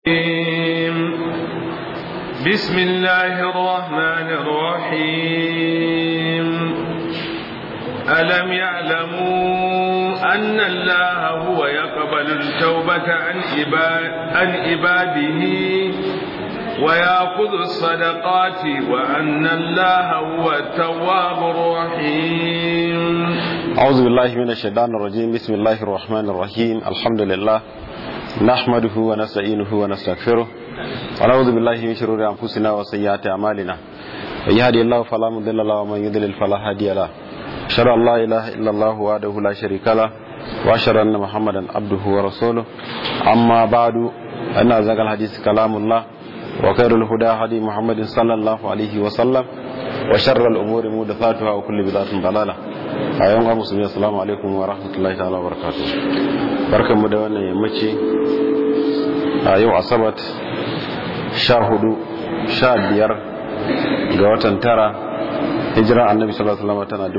بسم الله الرحمن الرحيم ألم يعلموا أن الله هو يقبل التوبة عن عن عباده ويأخذ الصدقات وأن الله هو التواب الرحيم أعوذ بالله من الشيطان الرجيم بسم الله الرحمن الرحيم الحمد لله نحمده ونستعينه ونستغفره ونعوذ بالله من شرور أنفسنا وسيئات أعمالنا من يهدي الله فلا مضل له ومن يضلل فلا هادي له أشهد أن لا إله إلا الله وحده لا شريك له وأشهد أن محمدا عبده ورسوله أما بعد أن أزكى الحديث كلام الله وخير الهدى هدي محمد صلى الله عليه وسلم وشر الأمور محدثاتها وكل بدعة ضلالة أيها المسلمين السلام عليكم ورحمة الله تعالى وبركاته بركة مدونة يمشي يوم أصبت شاهدوا شابير ga watan tara hijira annabi sallallahu alaihi wasallam tana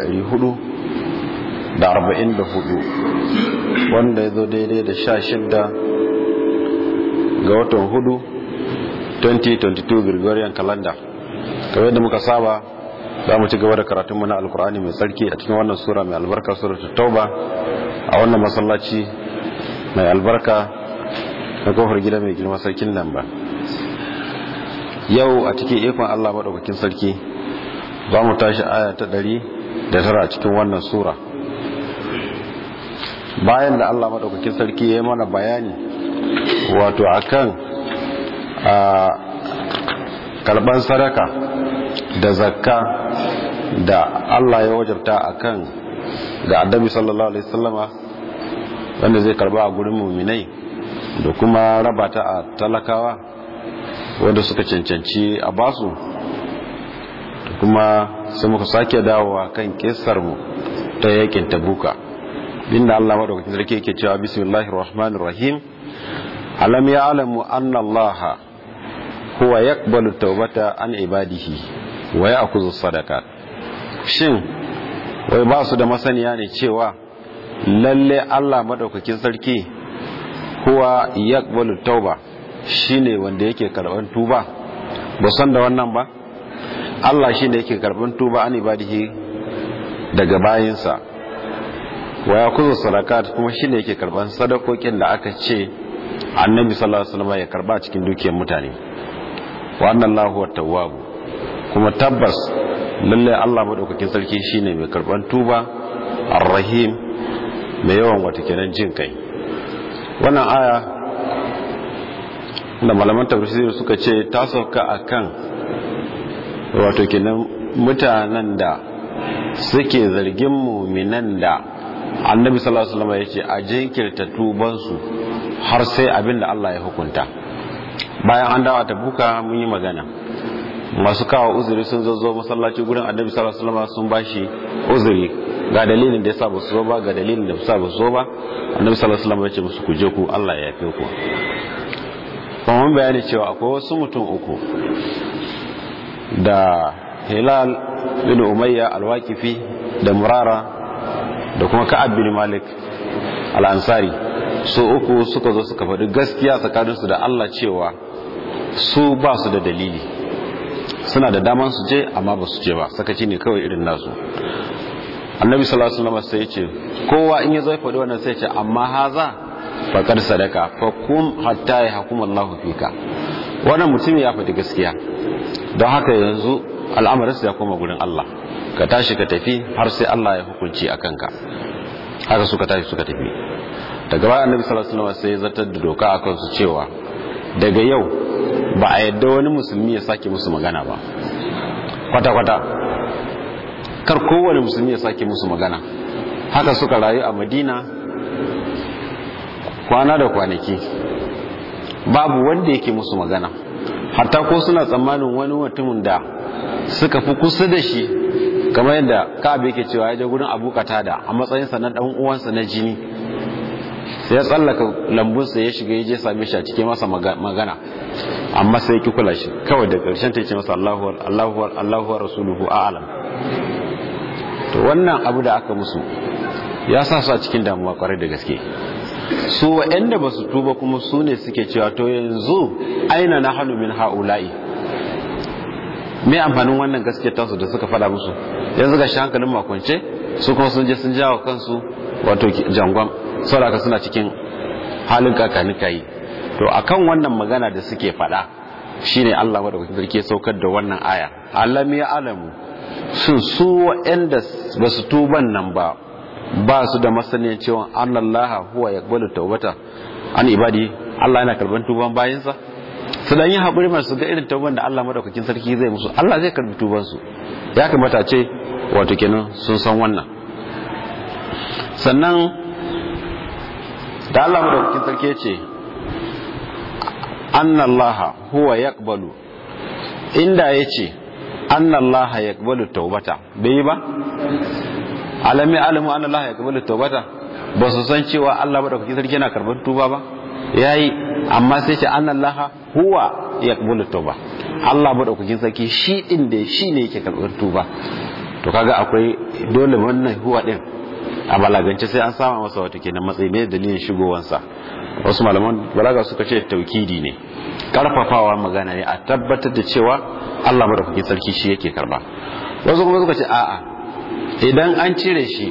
1444 wanda ya zo daidai da 16 ga watan hudu 2022 Gregorian calendar kamar yadda muka saba za mu ci gaba da karatunmu na alkur'ani mai tsarki a cikin wannan sura mai albarka suratul tauba a wannan masallaci mai albarka na kofar gida mai girma sarkin nan ba yau a cikin ikon Allah maɗaukakin sarki za mu tashi aya ta ɗari da tara a cikin wannan sura bayan da Allah maɗaukakin sarki ya yi mana bayani wato akan a karban sadaka da zakka da Allah ya wajabta akan ga annabi sallallahu alaihi wasallama wanda zai karba a gurin muminai da kuma raba ta a talakawa wanda suka cancanci a basu kuma sai muka sake dawowa kan kissar mu ta yakin tabuka inda Allah madaukakin sarki yake cewa bismillahir rahmanir rahim alam ya'lamu anna allaha huwa yaqbalu tawbata an ibadihi wa ya'khudhu sadaqat shin wai ba su da masaniya ne cewa lalle Allah madaukakin sarki huwa yaqbalu tauba shine wanda yake karban tuba ba san da wannan ba Allah shine yake karban tuba an ibadihi daga bayinsa wa ya'khudhu sadaqat kuma shine yake karban sadakokin da aka ce annabi sallallahu alaihi wasallam ya karba cikin dukiyar mutane wa annallahu wat-tawwab kuma tabbas lalle Allah madaukakin sarki shine mai karban tuba ar-rahim mai yawan wata kenan jin kai wannan aya da malaman tafsir suka ce ta sauka akan wato kenan mutanen da suke zargin muminan da annabi sallallahu alaihi wasallam ya ce a jinkirta tubansu har sai abin da Allah ya hukunta bayan an dawa ta buka mun yi magana masu kawo uzuri sun zo masallaci gurin annabi sallallahu alaihi wasallam sun bashi uzuri ga dalilin da yasa ba su zo ba ga dalilin da yasa ba su zo ba annabi sallallahu alaihi wasallam ya ce musu ku je ku Allah ya yafe ku kuma mun bayani cewa akwai wasu mutum uku da Hilal bin Umayya al-Waqifi da Murara da kuma Ka'ab bin Malik al-Ansari su uku suka zo suka faɗi gaskiya tsakaninsu da Allah cewa su ba su da dalili suna da daman su je amma ba su je ba sakaci ne kawai irin nasu annabi sallallahu alaihi wasallam sai ya ce kowa in ya zo faɗi wannan sai ya ce amma haza faqad sadaka fa kum hatta yahkum Allah fika wannan mutum ya faɗi gaskiya don haka yanzu al'amarin ya koma gurin Allah ka tashi ka tafi har sai Allah ya hukunci akan ka haka suka tashi suka tafi daga bayan annabi sallallahu alaihi wasallam sai ya zartar da doka akan su cewa daga yau ba a yadda wani musulmi ya sake musu magana ba kwata kwata kar kowane musulmi ya sake musu magana haka suka rayu a Madina kwana da kwanaki babu wanda yake musu magana hatta ko suna tsammanin wani mutumin da suka fi kusa da shi kamar yadda ka'ab yake cewa ya je gurin Abu Qatada a matsayinsa na dan uwansa na jini sai ya tsallaka lambunsa ya shiga ya je same shi a cikin masa magana amma sai ki kula shi kawai da ƙarshen ta ce masa Allahu Allahu Allahu wa rasuluhu a'lam to wannan abu da aka musu ya sa su a cikin damuwa kwarai da gaske su waɗanda ba su tuba kuma su ne suke cewa to yanzu aina na hannu min ha'ula'i me amfanin wannan gaske tasu da suka fada musu yanzu ga shi hankalin makonce su kuma sun je sun jawo kansu wato jangon saboda suna cikin halin kakani kayi to akan wannan magana da suke fada shine Allah madaukakin sarki ya saukar da wannan aya alam ya alamu sun su waɗanda ba su tuban nan ba ba su da masaniyar cewa Allah huwa yaqbalu tawbata an ibadi Allah yana karban tuban bayinsa su dan yi haƙuri masu ga irin tauban da Allah madaukakin sarki zai musu Allah zai karbi tuban su ya kamata ce wato kenan sun san wannan sannan da Allah madaukakin sarki ya ce annallaha huwa yaqbalu inda yace annallaha yaqbalu tawbata bai ba alami alamu annallaha yaqbalu tawbata ba su san cewa Allah madaukakin sarki yana karban tuba ba yayi amma sai ce annallaha huwa yaqbalu tawba Allah madaukakin sarki shi din da shi ne yake karban tuba to kaga akwai dole wannan huwa din a balagance sai an sama masa wata kenan matsayi mai dalilin shigowansa wasu malaman balaga suka ce taukidi ne karfafawa magana ne a tabbatar da cewa Allah madaukakin sarki shi yake karba wasu kuma suka ce a'a idan an cire shi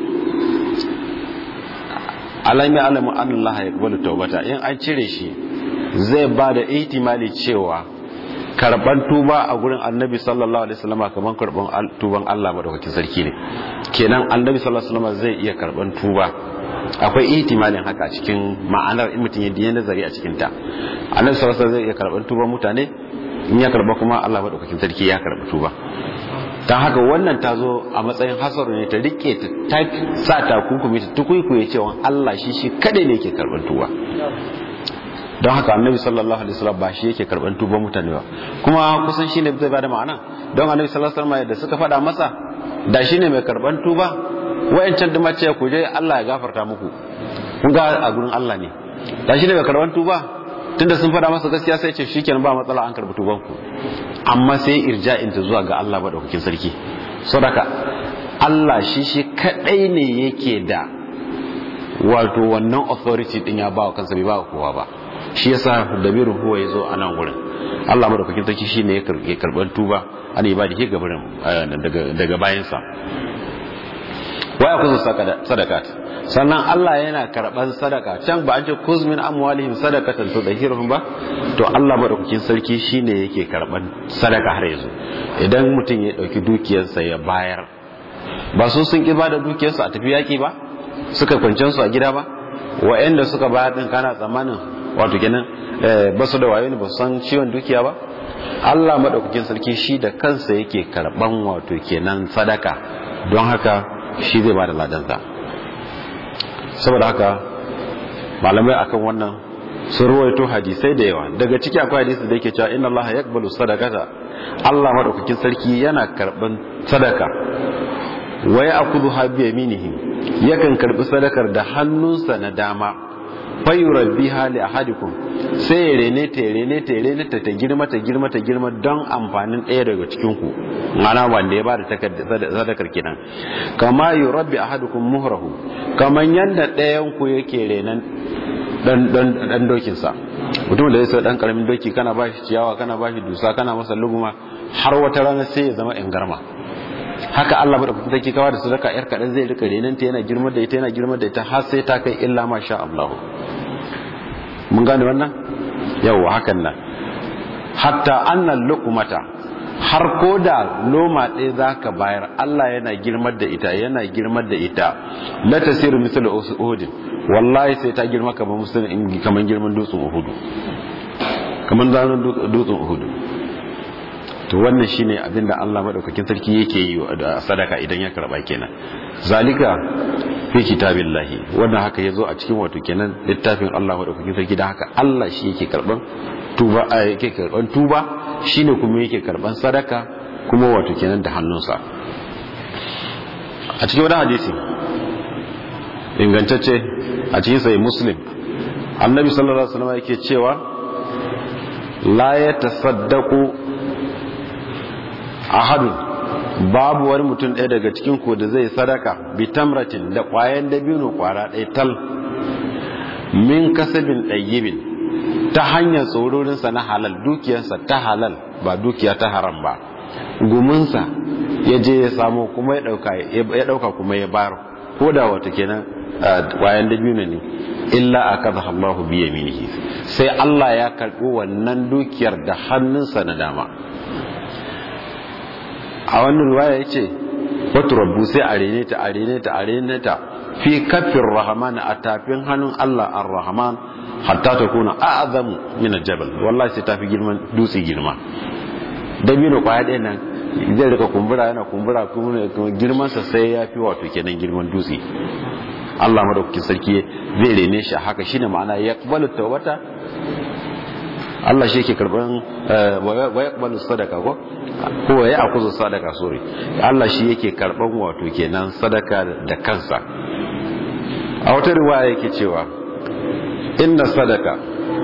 alami alamu Allah ya kubalu taubata in an cire shi zai ba da ihtimali cewa karban tuba a gurin annabi sallallahu alaihi wasallam kamar karban tuban Allah madaukakin sarki ne kenan annabi sallallahu alaihi wasallam zai iya karban tuba akwai ihtimalin haka cikin ma'anar in mutum ya nazari a cikin ta annabi sallallahu alaihi wasallam zai iya karban tuban mutane in ya karba kuma Allah madaukakin sarki ya karba tuba dan haka wannan ta zo a matsayin hasaru ne ta rike ta sa ta kukumi ta tukuikuye cewa Allah shi shi kadai ne yake karban tuba don haka annabi sallallahu alaihi wasallam ba shi yake karban tuban mutane ba kuma kusan shine zai bada ma'ana don annabi sallallahu alaihi wasallam da suka faɗa masa da shine mai karban tuba wayancan da mace ku je Allah ya gafarta muku kun ga a gurin Allah ne da shine mai karban tuba tunda sun faɗa masa gaskiya sai ce shikenan ba matsala an karbi tuban ku amma sai irja'in ta zuwa ga Allah madaukakin sarki saboda Allah shi shi kadai ne yake da wato wannan authority din ya ba wa kansa bai ba kowa ba shi yasa dabiru huwa yazo a nan gurin Allah madaukakin sarki shine ya karban tuba an yi ba da ke gabarin daga daga bayansa waya kuzu sadakat sannan Allah yana karban sadaka can ba an ce kuz min amwalihim sadakatan tudahhiruhum ba to Allah madaukakin sarki shine yake karban sadaka har yanzu idan mutum ya dauki dukiyarsa ya bayar ba su sun ki bada dukiyarsu a tafi yaki ba suka kwancen su a gida ba wa'anda suka bayar din kana tsammanin wato kenan ba su da wayo ne ba su san ciwon dukiya ba Allah madaukakin sarki shi da kansa yake karban wato kenan sadaka don haka shi zai ba da ladansa saboda haka malamai akan wannan sun ruwaito hadisai da yawa daga ciki akwai hadisi da yake cewa inna Allah yaqbalu sadaqata Allah madaukakin sarki yana karban sadaka wa ya'khudhu bi yaminihi yakan karbi sadakar da hannunsa na dama fayurabbi hali ahadikum sai ya rene ta rene ta rene ta ta girma ta girma ta girma don amfanin ɗaya daga cikin ku mana wanda ya bada sadakar kenan kama yurabbi ahadukum muhrahu kaman yanda ɗayan ku yake renan dan dan dan dokin sa mutum da yasa dan karamin doki kana bashi ciyawa kana bashi dusa kana masa luguma har wata rana sai ya zama ingarma haka Allah madaukakin sarki kawa da sadaka yar kadan zai rika renan ta yana girma da ita yana girma da ita har sai ta kai illa ma sha Allah mun gane wannan yawa hakan nan hatta annal luqmata har ko da loma ɗaya za ka bayar Allah yana girmar da ita yana girmar da ita la tasiru misal uhud wallahi sai ta girma kamar musulun kamar girman dutsen uhud kamar zanen dutsen uhud to wannan shine abin da Allah madaukakin sarki yake yi da sadaka idan ya karba kenan zalika fi kitabillahi wannan haka yazo a cikin wato kenan littafin Allah madaukakin sarki dan haka Allah shi yake karban tuba yake karban tuba shine kuma yake karban sadaka kuma wato kenan da hannunsa a cikin wani hadisi ingantacce a cikin sai muslim annabi sallallahu alaihi wasallam yake cewa la yatasaddaqu ahadun babu wani mutum ɗaya daga cikin ku da zai sadaka bi tamratin da ƙwayan dabino ƙwara ɗaya tal min kasabin ɗayyibin ta hanyar tsororinsa na halal dukiyarsa ta halal ba dukiya ta haram ba guminsa ya je ya samu kuma ya ɗauka kuma ya bayar ko da wata kenan wayan dabino ne illa a kaza Allahu biya minihi sai Allah ya karɓi wannan dukiyar da hannunsa na dama a wannan ruwaya ya ce wata rabu sai a rene ta a rene ta a rene ta fi kafin rahman a tafin hannun Allah ar-rahman hatta ta kuna a'azamu min jabal wallahi sai tafi girman dutse girma dabino kwaya ɗaya nan zai rika kumbura yana kumbura kuma girman sa sai ya fi wato kenan girman dutse Allah madaukakin sarki zai rene shi haka shine ma'ana yaqbalu tawbata Allah shi yake karban wa yaqbalu sadaka ko ko ya akuzu sadaka sorry Allah shi yake karban wato kenan sadaka da kansa a wata riwaya yake cewa inna sadaka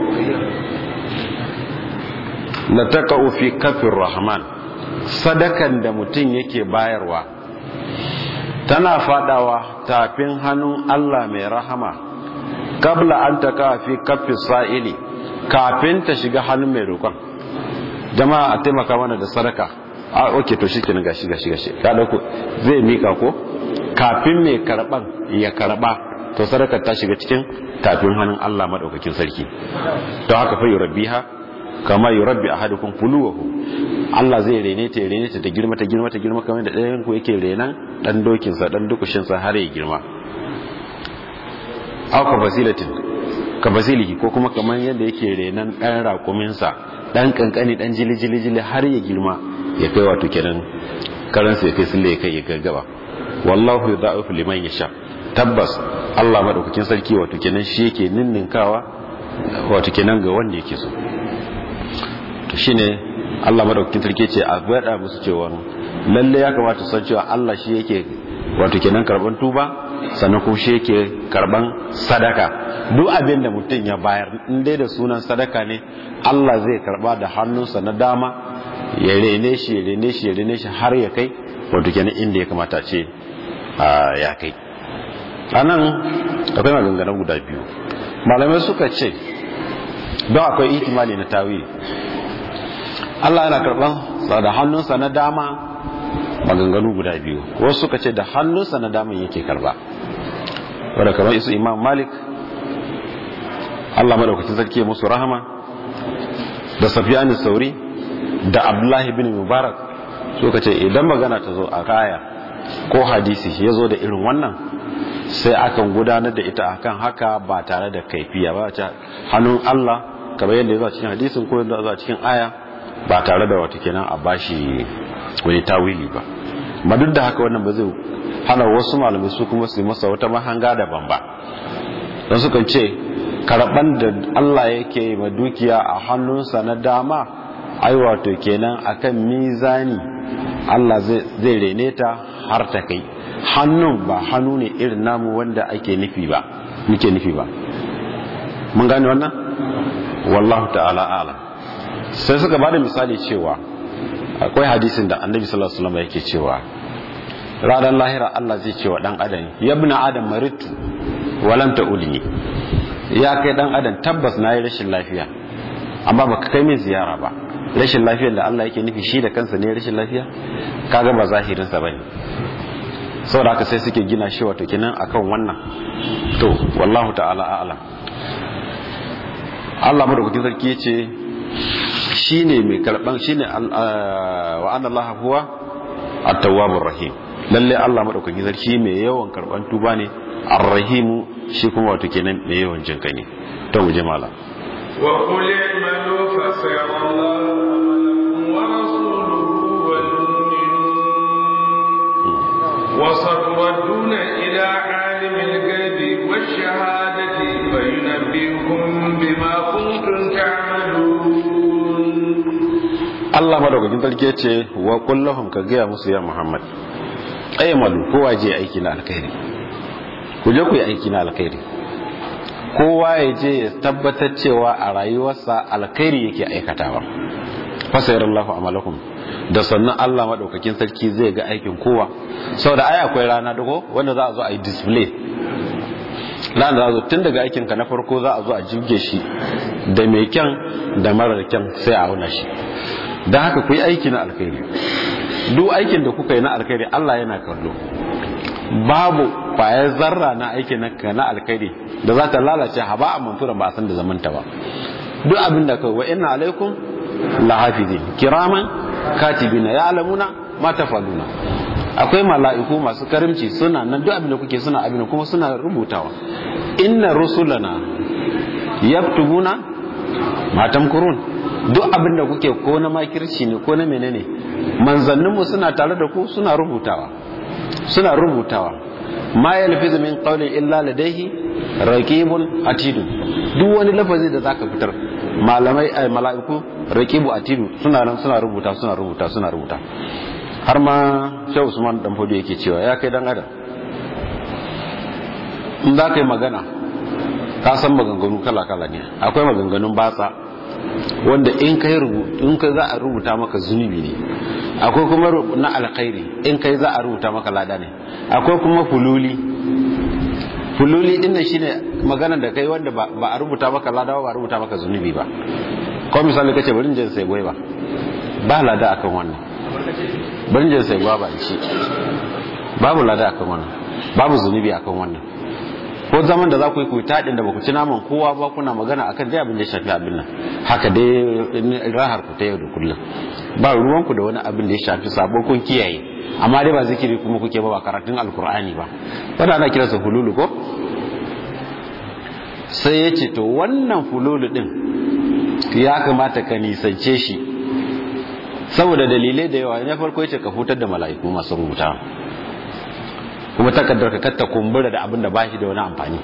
la taqa'u fi kafir rahman sadakan da mutum yake bayarwa tana fadawa tafin hannun Allah mai rahama kabla an taka fi kafin sa'ili kafin ta shiga hannun mai roƙon jama'a a taimaka mana da sadaka a oke to shi kenan gashi gashi gashi ka dauko zai mika ko kafin mai karban ya karba to sadakar ta shiga cikin tafin hannun Allah madaukakin sarki to haka fa yurabbiha kama yurabbi ahadukum fuluwahu Allah zai rene ta rene ta da girma ta girma ta girma kamar da ɗayan ku yake renan dan dokin sa dan dukushin sa har ya girma aw ka fasilatin ka fasilihi ko kuma kamar yadda yake renan dan raƙumin sa dan kankani dan jili jili jili har ya girma ya kai wato kenan karan sai kai sulle ya kai ya gaggaba wallahu yudha'ifu liman yasha tabbas Allah madaukakin sarki wato kenan shi yake ninninkawa wato kenan ga wanda yake so to shine Allah madaukakin sarki ce a gwada musu cewa lalle ya kamata san cewa Allah shi yake wato kenan karban tuba sannan kuma shi yake karban sadaka duk abin da mutum ya bayar in dai da sunan sadaka ne Allah zai karba da hannunsa na dama ya rene shi ya rene shi ya rene shi har ya kai wato kenan inda ya kamata ce ya kai anan akwai maganganun guda biyu malamai suka ce don akwai ihtimali na tawili Allah yana karɓar da hannunsa na dama maganganu guda biyu wasu suka ce da hannunsa na dama yake karba wadda kamar isu imam malik Allah madaukakin sarki musu rahama da safiyani sauri da abdullahi bin mubarak suka ce idan magana ta zo a kaya ko hadisi ya zo da irin wannan sai akan gudanar da ita akan haka ba tare da kaifiya ba ta hannun Allah kamar yadda ya zo cikin hadisin ko yadda ya zo cikin aya ba tare da wata kenan a bashi wani tawili ba ma duk da haka wannan ba zai hana wasu malamai su kuma su masa wata mahanga daban ba don sukan ce karɓan da Allah yake ma dukiya a hannunsa na dama ai wato kenan akan mizani Allah zai rene ta har ta kai hannun ba hannu ne irin namu wanda ake nufi ba muke nufi ba mun gane wannan wallahu ta'ala a'lam sai suka bada misali cewa akwai hadisin da annabi sallallahu alaihi wasallam yake cewa ranar lahira Allah zai ce wa dan adam ya ibn adam maritu walam ta'udni ya kai dan adam tabbas nayi rashin lafiya amma baka kai min ziyara ba rashin lafiyar da Allah yake nufi shi da kansa ne rashin lafiya kaga ba zahirin sa bane saboda haka sai suke gina shi wato kenan akan wannan to wallahu ta'ala a'lam Allah madaukakin sarki yace shine mai karban shine wa anna Allah huwa at-tawwabur rahim lalle Allah madaukakin sarki mai yawan karban tuba ne ar-rahimu shi kuma wato kenan mai yawan jinka ne to mu je mala wa qul i'malu fa sayara Allah amalakum wa rasuluhu wal mu'minun wa satraduna ila alimil ghaibi wash shahadati fa yunabbiukum bima kuntum ta'malun Allah madaukakin sarki ya ce wa kullahum ka gaya musu ya Muhammad aymalu kowa je aiki na alkhairi ku je ku yi aiki na alkhairi kowa ya je ya tabbatar cewa a rayuwarsa alkhairi yake aikatawa fasayar Allah amalakum da sannan Allah madaukakin sarki zai ga aikin kowa saboda ai akwai rana dago wanda za a zo a yi display lan da zo tun daga aikinka na farko za a zo a jibge shi da mai kyan da marar kyan sai a auna shi don haka ku yi aiki na alkhairi duk aikin da kuka yi na alkhairi Allah yana kallo babu kwayar zarra na aikin na na alkhairi da za ta lalace haba a mantura ba a san da zamanta ba duk abin da kai wa inna alaikum lahafizin kiraman katibina ya alamuna ma tafaluna akwai mala'iku masu karimci suna nan duk abin da kuke suna abin kuma suna rubutawa inna rusulana yaktubuna ma tamkurun duk abin da kuke ko na makirci ne ko na menene manzanninmu suna tare da ku suna rubutawa suna rubutawa ma yalfizu min qawlin illa ladayhi raqibun atidun duk wani lafazi da zaka fitar malamai ay mala'iku raqibu atidu suna nan suna rubuta suna rubuta suna rubuta har ma Sheikh Usman dan Fodo yake cewa ya kai dan adam in za ka yi magana ka san maganganu kala kala ne akwai maganganun batsa wanda in kai rubutu in kai za a rubuta maka zunubi ne akwai kuma na alkhairi in kai za a rubuta maka lada ne akwai kuma fululi fululi din nan shine magana da kai wanda ba a rubuta maka lada ba a rubuta maka zunubi ba ko misali kace bari jin sai goyi ba ba lada akan wannan bari jin sai goyi ba ci babu lada akan wannan babu zunubi akan wannan ko zaman da za ku yi ku taɗin da ba ku ci naman kowa ba kuna magana akan dai abin da ya shafi abin nan haka dai rahar ku ta yau da kullum ba ruwan ku da wani abin da ya shafi sabo kun kiyaye amma dai ba zikiri kuma kuke ba ba karatun alkur'ani ba wanda ana kiransa hululu ko sai ya ce to wannan hululu din ya kamata ka nisance shi saboda dalilai da yawa na farko ya ce ka hutar da mala'iku masu rubuta kuma takardar ka katta kumbura da abin da ba shi da wani amfani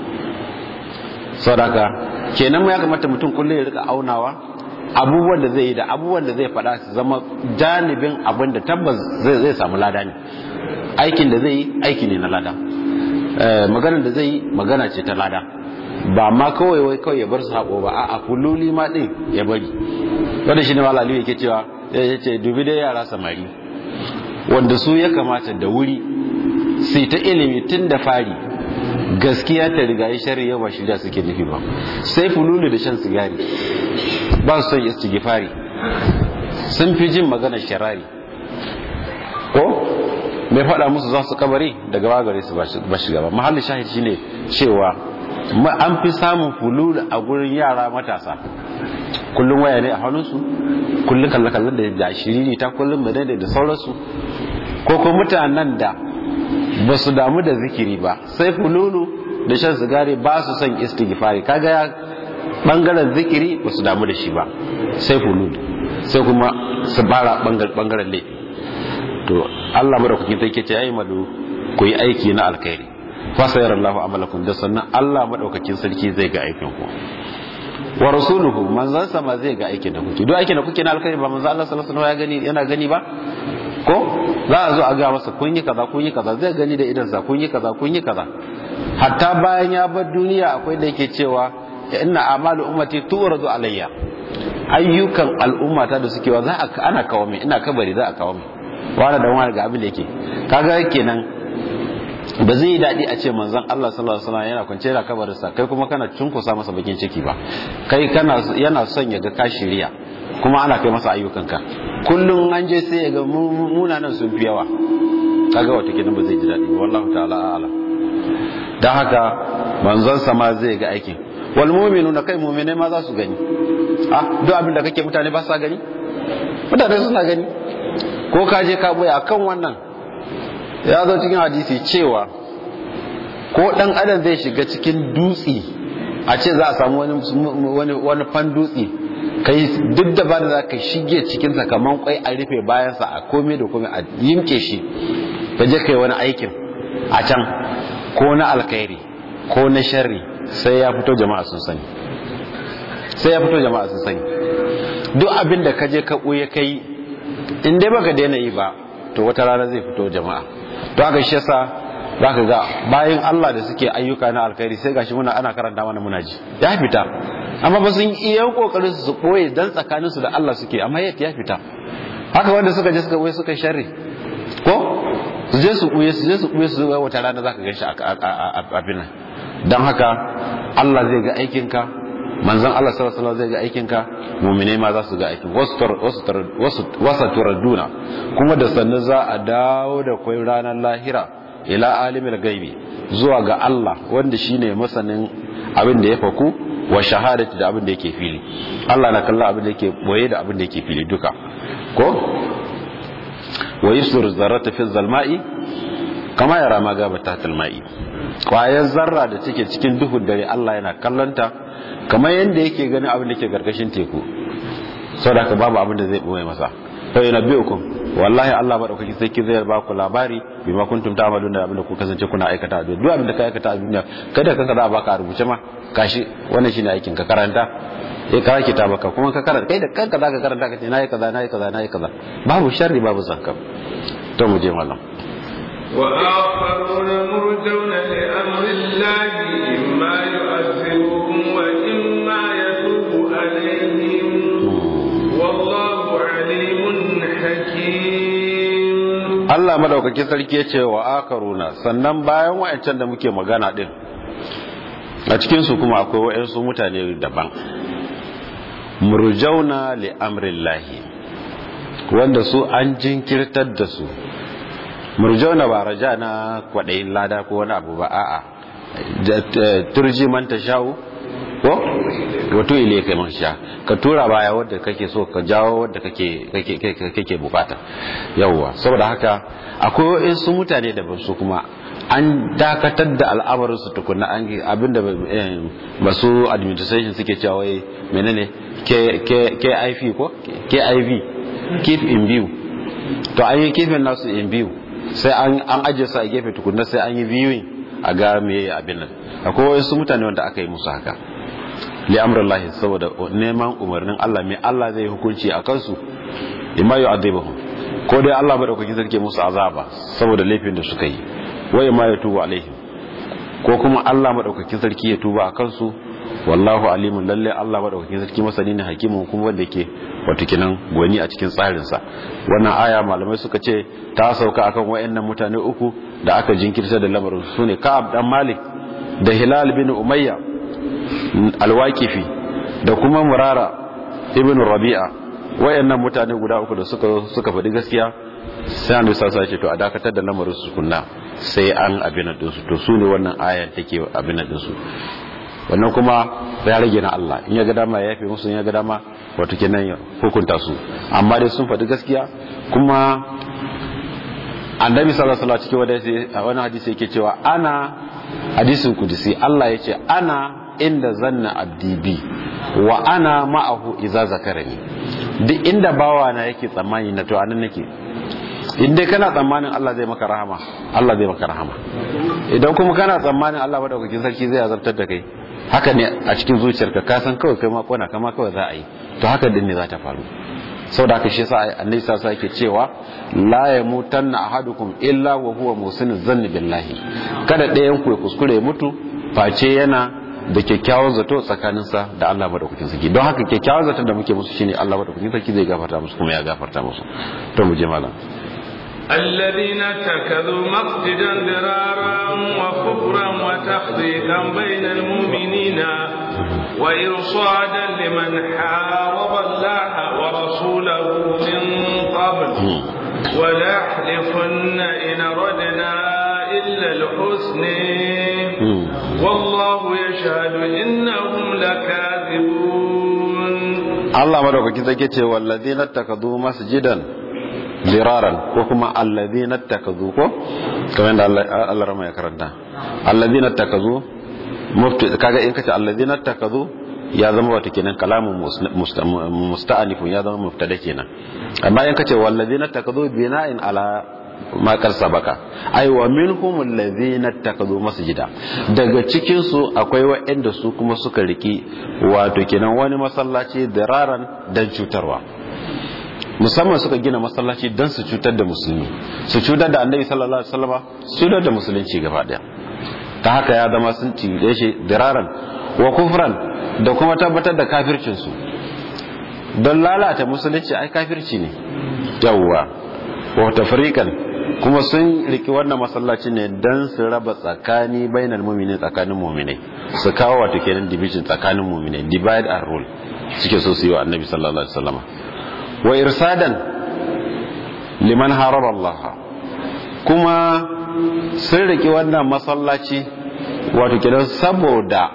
saboda kenan mu ya kamata mutum kullum ya rika aunawa abubuwan da zai yi da abubuwan da zai faɗa su zama janibin abin da tabbas zai samu lada ne aikin da zai yi aiki ne na lada maganar da zai yi magana ce ta lada ba ma kawai wai kawai ya bar su haƙo ba a kululi ma ɗin ya bari wanda shi ne malali yake cewa ya ce dubi dai yara samari wanda su ya kamata da wuri sai ta ilimi tun da fari gaskiya ta riga yi shari yau ba shirya suke nufi ba sai fululu da shan sigari ba su son istighfari sun fi jin maganar sharari ko mai faɗa musu za su kabari daga bagare su ba shiga ba mahallin shahid shine cewa an fi samun fululu a gurin yara matasa kullum waya ne a hannunsu kullum kalle-kallen da shiriri ta kullum madadai da sauransu ko kuma mutanen da ba su damu da zikiri ba sai fululu da shan sigari ba su son istighfari kaga ya bangaren zikiri ba su damu da shi ba sai fululu sai kuma su bara bangaren laifi to Allah madaukakin take ce ayi madu ku yi aiki na alkhairi fa sayarallahu amalakum da sannan Allah madaukakin sarki zai ga aikin ku wa rasuluhu manzon sama zai ga aikin da kuke duk aikin da kuke na alkhairi ba manzon Allah sallallahu alaihi wasallam ya gani yana gani ba ko za a zo a ga masa kun yi kaza kun yi kaza zai gani da idansa kun yi kaza kun yi kaza hatta bayan ya bar duniya akwai da yake cewa inna amalu ummati tu'radu alayya ayyukan al'ummata da suke wa za a ana kawo mai ina kabari za a kawo mai wani da wani ga abin da yake kaga kenan ba zai yi daɗi a ce manzon Allah sallallahu alaihi wasallam yana kwance da kabarinsa kai kuma kana cunkusa masa bakin ciki ba kai kana yana son ya ga ka shirya kuma ana kai masa ayyukanka kullum an je sai ya ga munanan sun fi yawa kaga wata kenan ba zai ji daɗi wallahu ta'ala a'lam dan haka manzon sama zai ga aikin wal mu'minuna kai mu'mine ma za su gani ah duk abin da kake mutane ba sa gani mutane suna gani ko ka je ka boye akan wannan ya zo cikin hadisi cewa ko dan adam zai shiga cikin dutse a ce za a samu wani wani wani fan dutse kai duk da ba da za ka shige cikin sa kaman kwai a rufe bayansa a komai da komai a yimke shi ka je kai wani aikin a can ko na alkhairi ko na sharri sai ya fito jama'a sun sani sai ya fito jama'a sun sani duk abin da ka je ka ɓuye kai in dai baka daina yi ba to wata rana zai fito jama'a to haka shi yasa zaka ga bayan Allah da suke ayyuka na alkhairi sai gashi muna ana karanta mana muna ji ya fita amma ba sun iya kokarin su koye dan tsakanin su da Allah suke amma yadda ya fita haka wanda suka je suka koye suka sharri ko su je su koye su je su koye su ga wata rana zaka ganshi a abin nan don haka Allah zai ga aikinka manzon Allah sallallahu alaihi wasallam zai ga aikinka mu'mine ma za su ga aikin wasu turadduna kuma da sannu za a dawo da kwai ranar lahira ila alimul gaibi zuwa ga Allah wanda shine masanin abin da ya faku wa shahadati da abin da yake fili Allah na kallon abin da yake boye da abin da yake fili duka ko wa yusur zarrata fi zalma'i kama yara ma gaba tahtal ma'i kwayar zarra da take cikin duhun dare Allah yana kallonta kamar yadda yake ganin abin da ke gargashin teku saboda haka babu abin da zai boye masa fa yunabbiukum wallahi Allah madaukaki sai ki zai ba ku labari bima kuntum ta'malun da abin da ku kasance kuna aikata a duniya duk abin da ka aikata a duniya kada kanka za a baka a rubuce ma kashi wannan shine aikin ka karanta eh ka kita baka kuma ka karanta kai da kanka zaka karanta ka ce nayi kaza nayi kaza nayi kaza babu sharri babu zakka to mu je mallam وآخرون مرجون لأمر الله إما يؤذبهم وإما يتوب عليهم والله عليم حكيم Allah madaukakin sarki ya ce wa akaruna sannan bayan wa'ancan da muke magana din a cikinsu kuma akwai wa'ansu mutane daban murjauna li amrillahi wanda su an jinkirtar da su murjauna ba raja na kwaɗayin lada ko wani abu ba a'a turji man ta sha'u ko wato ile kai man sha ka tura baya wadda kake so ka jawo wadda kake kake kake bukata yawwa saboda haka akwai wasu mutane da ba su kuma an dakatar da al'amarin su tukuna an abinda masu administration suke cewa wai menene KIV ko KIV keep in view to an yi kifin nasu in view sai an ajiye su a gefe tukunna sai an yi viewing a ga me abin nan akwai wasu mutane wanda aka yi musu haka li amrillahi saboda neman umarnin Allah me Allah zai hukunci a kansu imma yu'adhibuhum ko dai Allah madaukakin sarki musu azaba saboda laifin da suka yi wai ma ya tuba alaihim ko kuma Allah madaukakin sarki ya tuba a kansu wallahu alimun lalle Allah madaukakin sarki masani ne hakimin kuma wanda ke wato kinan gwani a cikin tsarin sa wannan aya malamai suka ce ta sauka akan wayannan mutane uku da aka jinkirta da lamarin su ne Ka'ab dan Malik da Hilal bin Umayya alwaqifi da kuma Murara ibn Rabi'a wayannan mutane guda uku da suka suka faɗi gaskiya sai an sa sace to a dakatar da lamarin su kunna sai an abin da su to su ne wannan ayar take abin da su wannan kuma ya rage na Allah in ya ga dama ya yafe musu in ya ga dama wato kenan ya hukunta su amma dai sun faɗi gaskiya kuma annabi sallallahu alaihi wasallam cikin wani hadisi yake cewa ana hadisin kudisi Allah yace ana inda zanna abdi bi wa ana ma'ahu idza zakarani duk inda bawa na yake tsammani na to anan nake in dai kana tsammanin Allah zai maka rahama Allah zai maka rahama idan kuma kana tsammanin Allah madaukakin sarki zai azabtar da kai haka ne a cikin zuciyarka ka san kawai kai ma kona kama kawai za a yi to haka din ne za ta faru saboda haka shi yasa annabi sa yake cewa la yamutanna ahadukum illa wa huwa musinu zanni billahi kada ɗayan ku ya kuskure mutu face yana da kyakkyawan zato tsakaninsa da Allah madaukakin sarki don haka kyakkyawan zato da muke musu shine Allah madaukakin sarki zai gafarta musu kuma ya gafarta musu to mu je malam الذين اتخذوا مسجدا ضرارا وكفرا وتفريقا بين المؤمنين وإرصادا لمن حارب الله ورسوله من قبل ولا يحلفن إن ردنا إلا الحسن والله يشهد إنهم لكاذبون الله مدوكا كذا والذين اتخذوا مسجدا diraran ko kuma alladhina takazu ko kamar da Allah rama ya karanta alladhina takazu mufti kaga in kace alladhina takazu ya zama wata kenan kalamun musta'anifun ya zama mubtada kenan amma in kace walladhina takazu bina'in ala ma kar sabaka ai wa minhum alladhina takazu masjida daga cikin su akwai waɗanda su kuma suka riki wato kenan wani masallaci diraran dan cutarwa musamman suka gina masallaci don su cutar da musulmi su cutar da annabi sallallahu alaihi wasallam su cutar da musulunci gaba daya ta haka ya zama sun cire shi diraran wa kufran da kuma tabbatar da kafircin su don lalata musulunci ai kafirci ne yawwa wa tafriqan kuma sun riki wannan masallaci ne dan su raba tsakani bainal mu'minin tsakanin mu'minai su kawo wato kenan division tsakanin mu'minai divide and rule suke so su yi wa annabi sallallahu alaihi wasallam wa irsadan liman harara Allah kuma sun riki wannan masallaci wato kenan saboda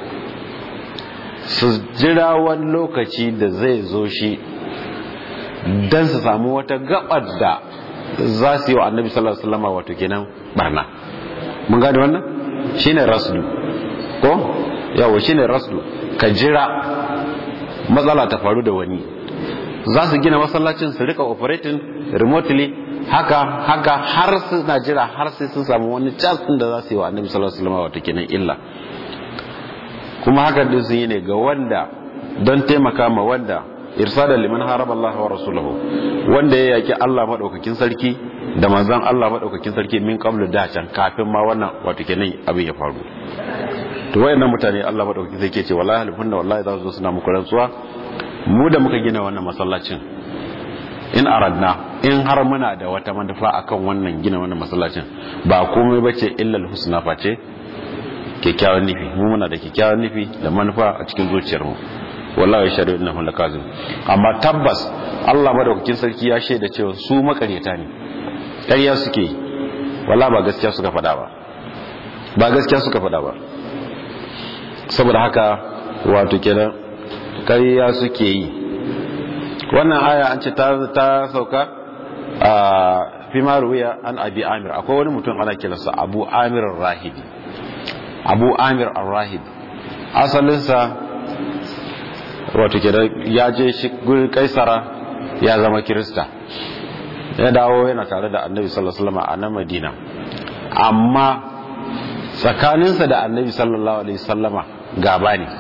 su jira wani lokaci da zai zo shi don su samu wata gabar da za su yi wa annabi sallallahu alaihi wasallam wato kenan barna mun gane wannan shine rasdu ko yawo shine rasdu ka jira matsala ta faru da wani za su gina masallacin su rika operating remotely haka haka har suna jira har sai sun samu wani chance da za su yi wa annabi sallallahu alaihi wasallam wato kenan illa kuma haka din sun yi ne ga wanda don taimaka ma wanda irsada liman haraba Allah wa rasuluhu wanda ya yaki Allah madaukakin sarki da manzon Allah madaukakin sarki min qablu da can kafin ma wannan wato kenan abin ya faru to wayannan mutane Allah madaukakin sarki ce wallahi alfunna wallahi za su zo suna muku rantsuwa mu da muka gina wannan masallacin in aradna in har muna da wata manufa akan wannan gina wannan masallacin ba komai bace illal husna face kyakkyawan nufi mu muna da kyakkyawan nufi da manufa a cikin zuciyarmu wallahi shari'u innahu lakazim amma tabbas Allah madaukakin sarki ya shaida cewa su makaryata ne ƙarya suke yi wallahi ba gaskiya suka faɗa ba ba gaskiya suka faɗa ba saboda haka wato kenan ƙarya suke yi wannan aya an ce ta sauka a fi maruwiya an abi amir akwai wani mutum ana kiransa abu amir rahibi abu amir ar-rahib asalinsa wato ke ya je shi gurin kaisara ya zama kirista ya dawo yana tare da annabi sallallahu alaihi wasallam a nan madina amma tsakaninsa da annabi sallallahu alaihi wasallama gaba ne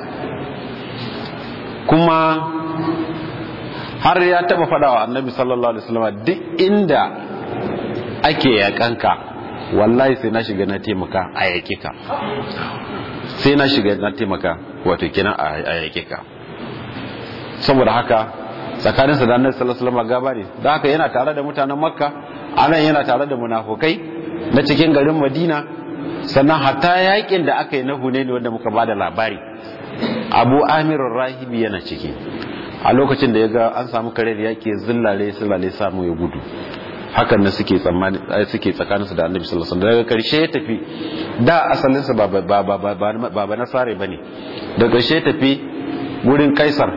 kuma har ya taba fada wa annabi sallallahu alaihi wasallama duk inda ake yakanka wallahi sai na shiga na taimaka a yake ka sai na shiga na taimaka wato kenan a yake ka saboda haka tsakaninsa da annabi sallallahu alaihi wasallam gaba ne da haka yana tare da mutanen makka anan yana tare da munafukai na cikin garin madina sannan hatta yakin da aka yi na hunaini wanda muka bada labari abu amir rahibi yana ciki a lokacin da ya ga an samu kare da yake zillare zillare samu ya gudu hakan na suke tsammani suke tsakaninsu da annabi sallallahu alaihi wasallam daga karshe ya tafi da asalinsa ba ba ba ba ba ba nasare bane daga karshe ya tafi wurin kaisar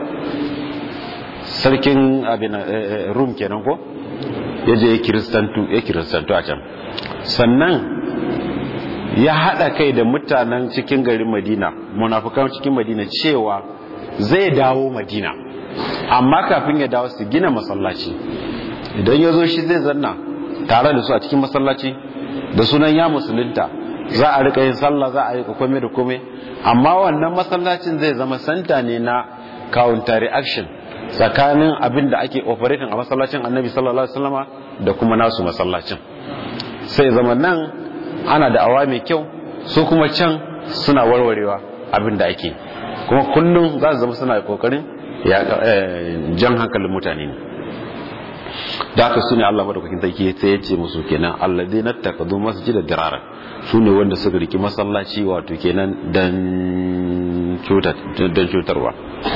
sarkin abin rum kenan ko ya je ya kiristantu ya kiristantu a can sannan ya hada kai da mutanen cikin garin madina munafukan cikin madina cewa zai dawo madina amma kafin ya dawo su gina masallaci idan ya zo shi zai zanna tare da su a cikin masallaci da sunan ya musulunta za a rika yin sallah za a rika kome da kome amma wannan masallacin zai zama santa ne na counter reaction tsakanin abin da ake operating a masallacin annabi sallallahu alaihi wasallama da kuma nasu masallacin sai zama nan ana da awa mai kyau su kuma can suna warwarewa abin da ake kuma kullum za su zama suna kokarin jan hankalin mutane ne da haka su ne Allah madaukakin sarki sai ya ce musu kenan alladhi nattakadu masjida dirara su ne wanda suka riki masallaci wato kenan dan cutarwa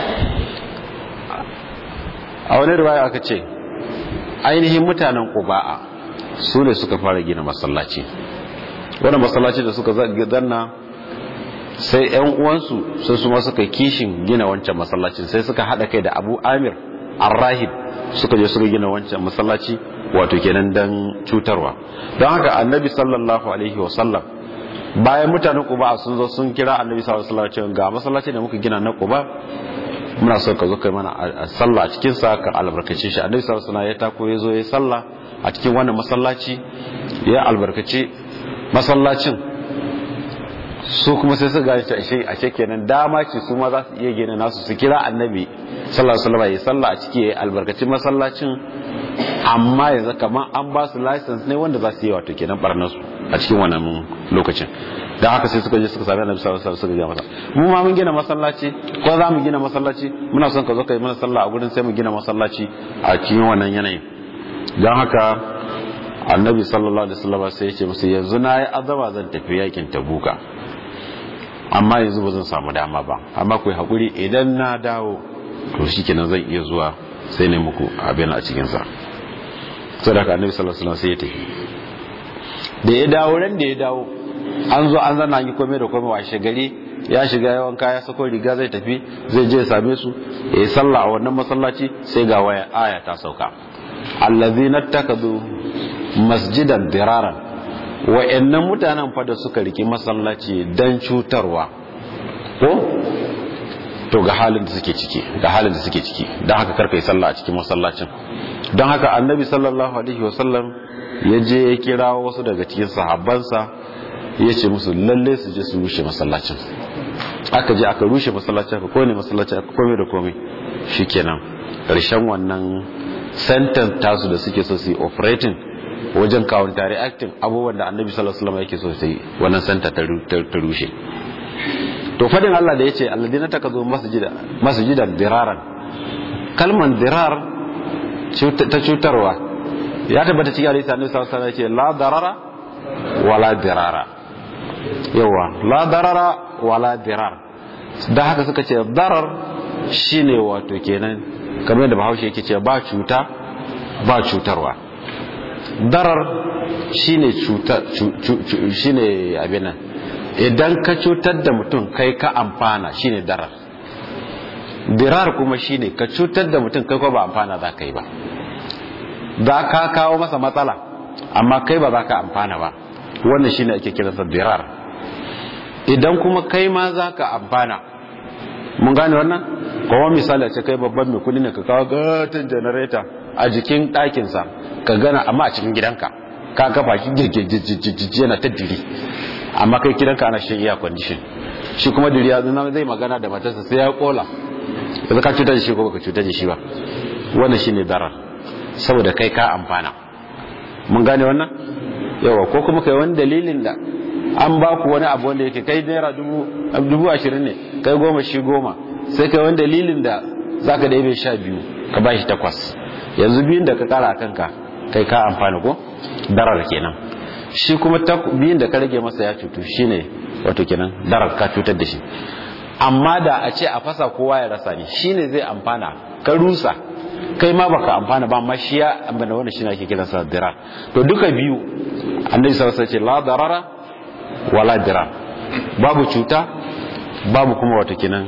a wani riwaya aka ce ainihin mutanen ƙuba'a su ne suka fara gina masallaci wani masallaci da suka zanna sai 'yan uwansu sai su ma suka kishin gina wancan masallacin sai suka haɗa kai da abu amir arrahib suka je suka gina wancan masallaci wato kenan dan cutarwa don haka annabi sallallahu alaihi wasallam bayan mutanen ƙuba sun zo sun kira annabi sallallahu alaihi wasallam ga masallaci da muka gina na ƙuba muna so ka zo kai mana a sallah a cikin sa ka albarkace shi annabi sallallahu alaihi wasallam ya tako ya zo ya sallah a cikin wannan masallaci ya albarkace masallacin su kuma sai su gane shi a ce kenan dama ce su ma za su iya gina nasu su kira annabi sallallahu alaihi wasallam ya sallah a ciki ya albarkaci masallacin amma yanzu kamar an ba su license ne wanda za su yi wato kenan barnar su a cikin wannan lokacin da haka sai suka je suka sami annabi sallallahu alaihi wasallam suka gina masa mu ma mun gina masallaci ko za mu gina masallaci muna son ka zo ka yi mana sallah a gurin sai mu gina masallaci a cikin wannan yanayin don haka annabi sallallahu alaihi wasallam sai ya ce musu yanzu na yi azama zan tafi yakin tabuka amma yanzu ba zan samu dama ba amma ku hakuri idan na dawo to shikenan zan iya zuwa sai ne muku abin a cikin sa saboda annabi sallallahu alaihi wasallam sai ya tafi da ya dawo ran da ya dawo an zo an zana yi komai da komai washe gari ya shiga yawan kaya sako riga zai tafi zai je same su ya yi sallah a wannan masallaci sai ga waya aya ta sauka allazina takadu masjidan diraran wa'annan mutanen fa da suka riki masallaci dan cutarwa ko to ga halin da suke ciki ga halin da suke ciki don haka karka yi sallah a cikin masallacin don haka annabi sallallahu alaihi wasallam ya je ya kira wasu daga cikin sahabbansa ya ce musu lalle su je su rushe masallacin aka je aka rushe masallacin aka kone masallacin aka kome da kome shikenan ƙarshen wannan sentence tasu da suke so su yi operating wajen counter reacting abubuwan da annabi sallallahu alaihi wasallam yake so su yi wannan sentence ta rushe to fadin Allah da yace alladina takazu masjida masjidan diraran kalman dirar ta cutarwa ya tabbata cikin hadisi annabi sallallahu alaihi wasallam yace la darara wala dirara yawa la darara wala dirar da haka suka ce darar shine wato kenan kamar da bahaushe yake ce ba cuta ba cutarwa darar shine cuta shine abin nan idan ka cutar da mutum kai ka amfana shine darar dirar kuma shine ka cutar da mutum kai ko ba amfana za ka yi ba za ka kawo masa matsala amma kai ba za ka amfana ba wannan shine ake kiransa dirar idan kuma kai ma za ka amfana mun gane wannan kuma misali a ce kai babban mai kudi ne ka kawo gatan janareta a jikin ɗakinsa ka gana amma a cikin gidanka ka kafa shi girgirgirgirgir yana ta diri amma kai gidanka ana shan iya kwandishin shi kuma diri ya zuna zai magana da matarsa sai ya kola yanzu ka cutar da shi ko baka cutar da shi ba wannan shine darar saboda kai ka amfana mun gane wannan yawa ko kuma kai wani dalilin da an ba ku wani abu wanda yake kai naira dubu ashirin ne kai goma shi goma sai kai wani dalilin da za ka ɗaya sha biyu ka ba shi takwas yanzu biyun da ka kara a kanka kai ka amfani ko darar kenan shi kuma biyun da ka rage masa ya cutu shine wato kenan darar ka cutar da shi amma da a ce a fasa kowa ya rasa ne shine zai amfana ka rusa kai ma baka amfana ba amma shi ya amfana wanda shine ake kiransa dirar to duka biyu annabi sallallahu alaihi wasallam ce la darara wala dirar babu cuta babu kuma wato kenan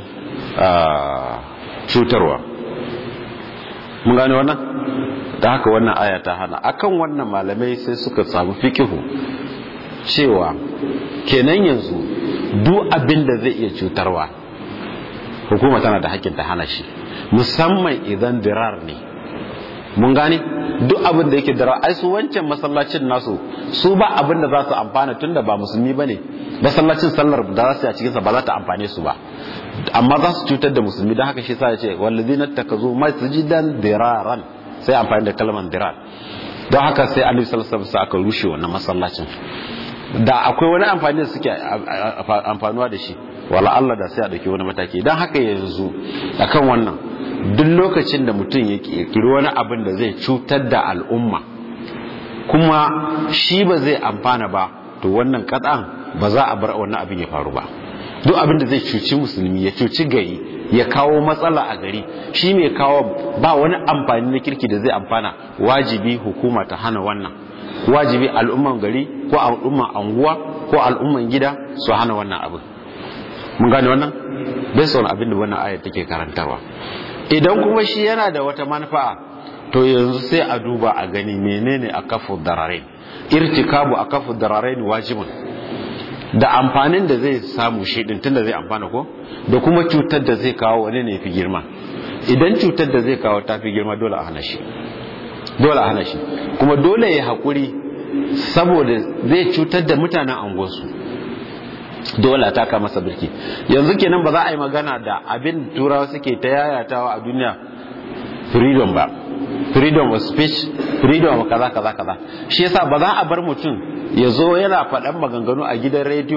cutarwa mun gane wannan da haka wannan aya ta hana akan wannan malamai sai suka samu fikihu cewa kenan yanzu duk abin da zai iya cutarwa hukuma tana da hakkin ta hana shi musamman idan dirar ne mun gane duk abin da yake dirar ai su wancan masallacin nasu su ba abin da za su amfana tunda ba musulmi bane masallacin sallar da za su yi a cikinsa ba za ta amfane su ba amma za su cutar da musulmi don haka shi sa ya ce wallazina takazu masjidan diraran sai amfani da kalmar dirar don haka sai annabi sallallahu alaihi wasallam aka rushe wannan masallacin da akwai wani amfani da suke amfanuwa da shi wala Allah da sai a dauki wani mataki don haka yanzu akan wannan duk lokacin da mutum ya kirkiri wani abin da zai cutar da al'umma kuma shi ba zai amfana ba to wannan kadan ba za a bar wannan abin ya faru ba duk abin da zai cuci musulmi ya cuci gari ya kawo matsala a gari shi mai kawo ba wani amfani na kirki da zai amfana wajibi hukuma ta hana wannan wajibi al'umman gari ko al'umman anguwa ko al'umman gida su hana wannan abin mun gane wannan bai wani abin da wannan ayat take karantarwa idan kuma shi yana da wata manfa'a to yanzu sai a duba a gani menene a kafu dararain irtikabu a kafu dararain wajibun da amfanin da zai samu shi din tunda zai amfana ko da kuma cutar da zai kawo wani ne fi girma idan cutar da zai kawo ta fi girma dole a hana shi dole a hana shi kuma dole ya haƙuri saboda zai cutar da mutanen angonsu dole a taka masa birki yanzu kenan ba za a yi magana da abin turawa suke ta yayatawa a duniya freedom ba freedom of speech freedom of kaza kaza kaza shi yasa ba za a bar mutum ya zo yana faɗan maganganu a gidan rediyo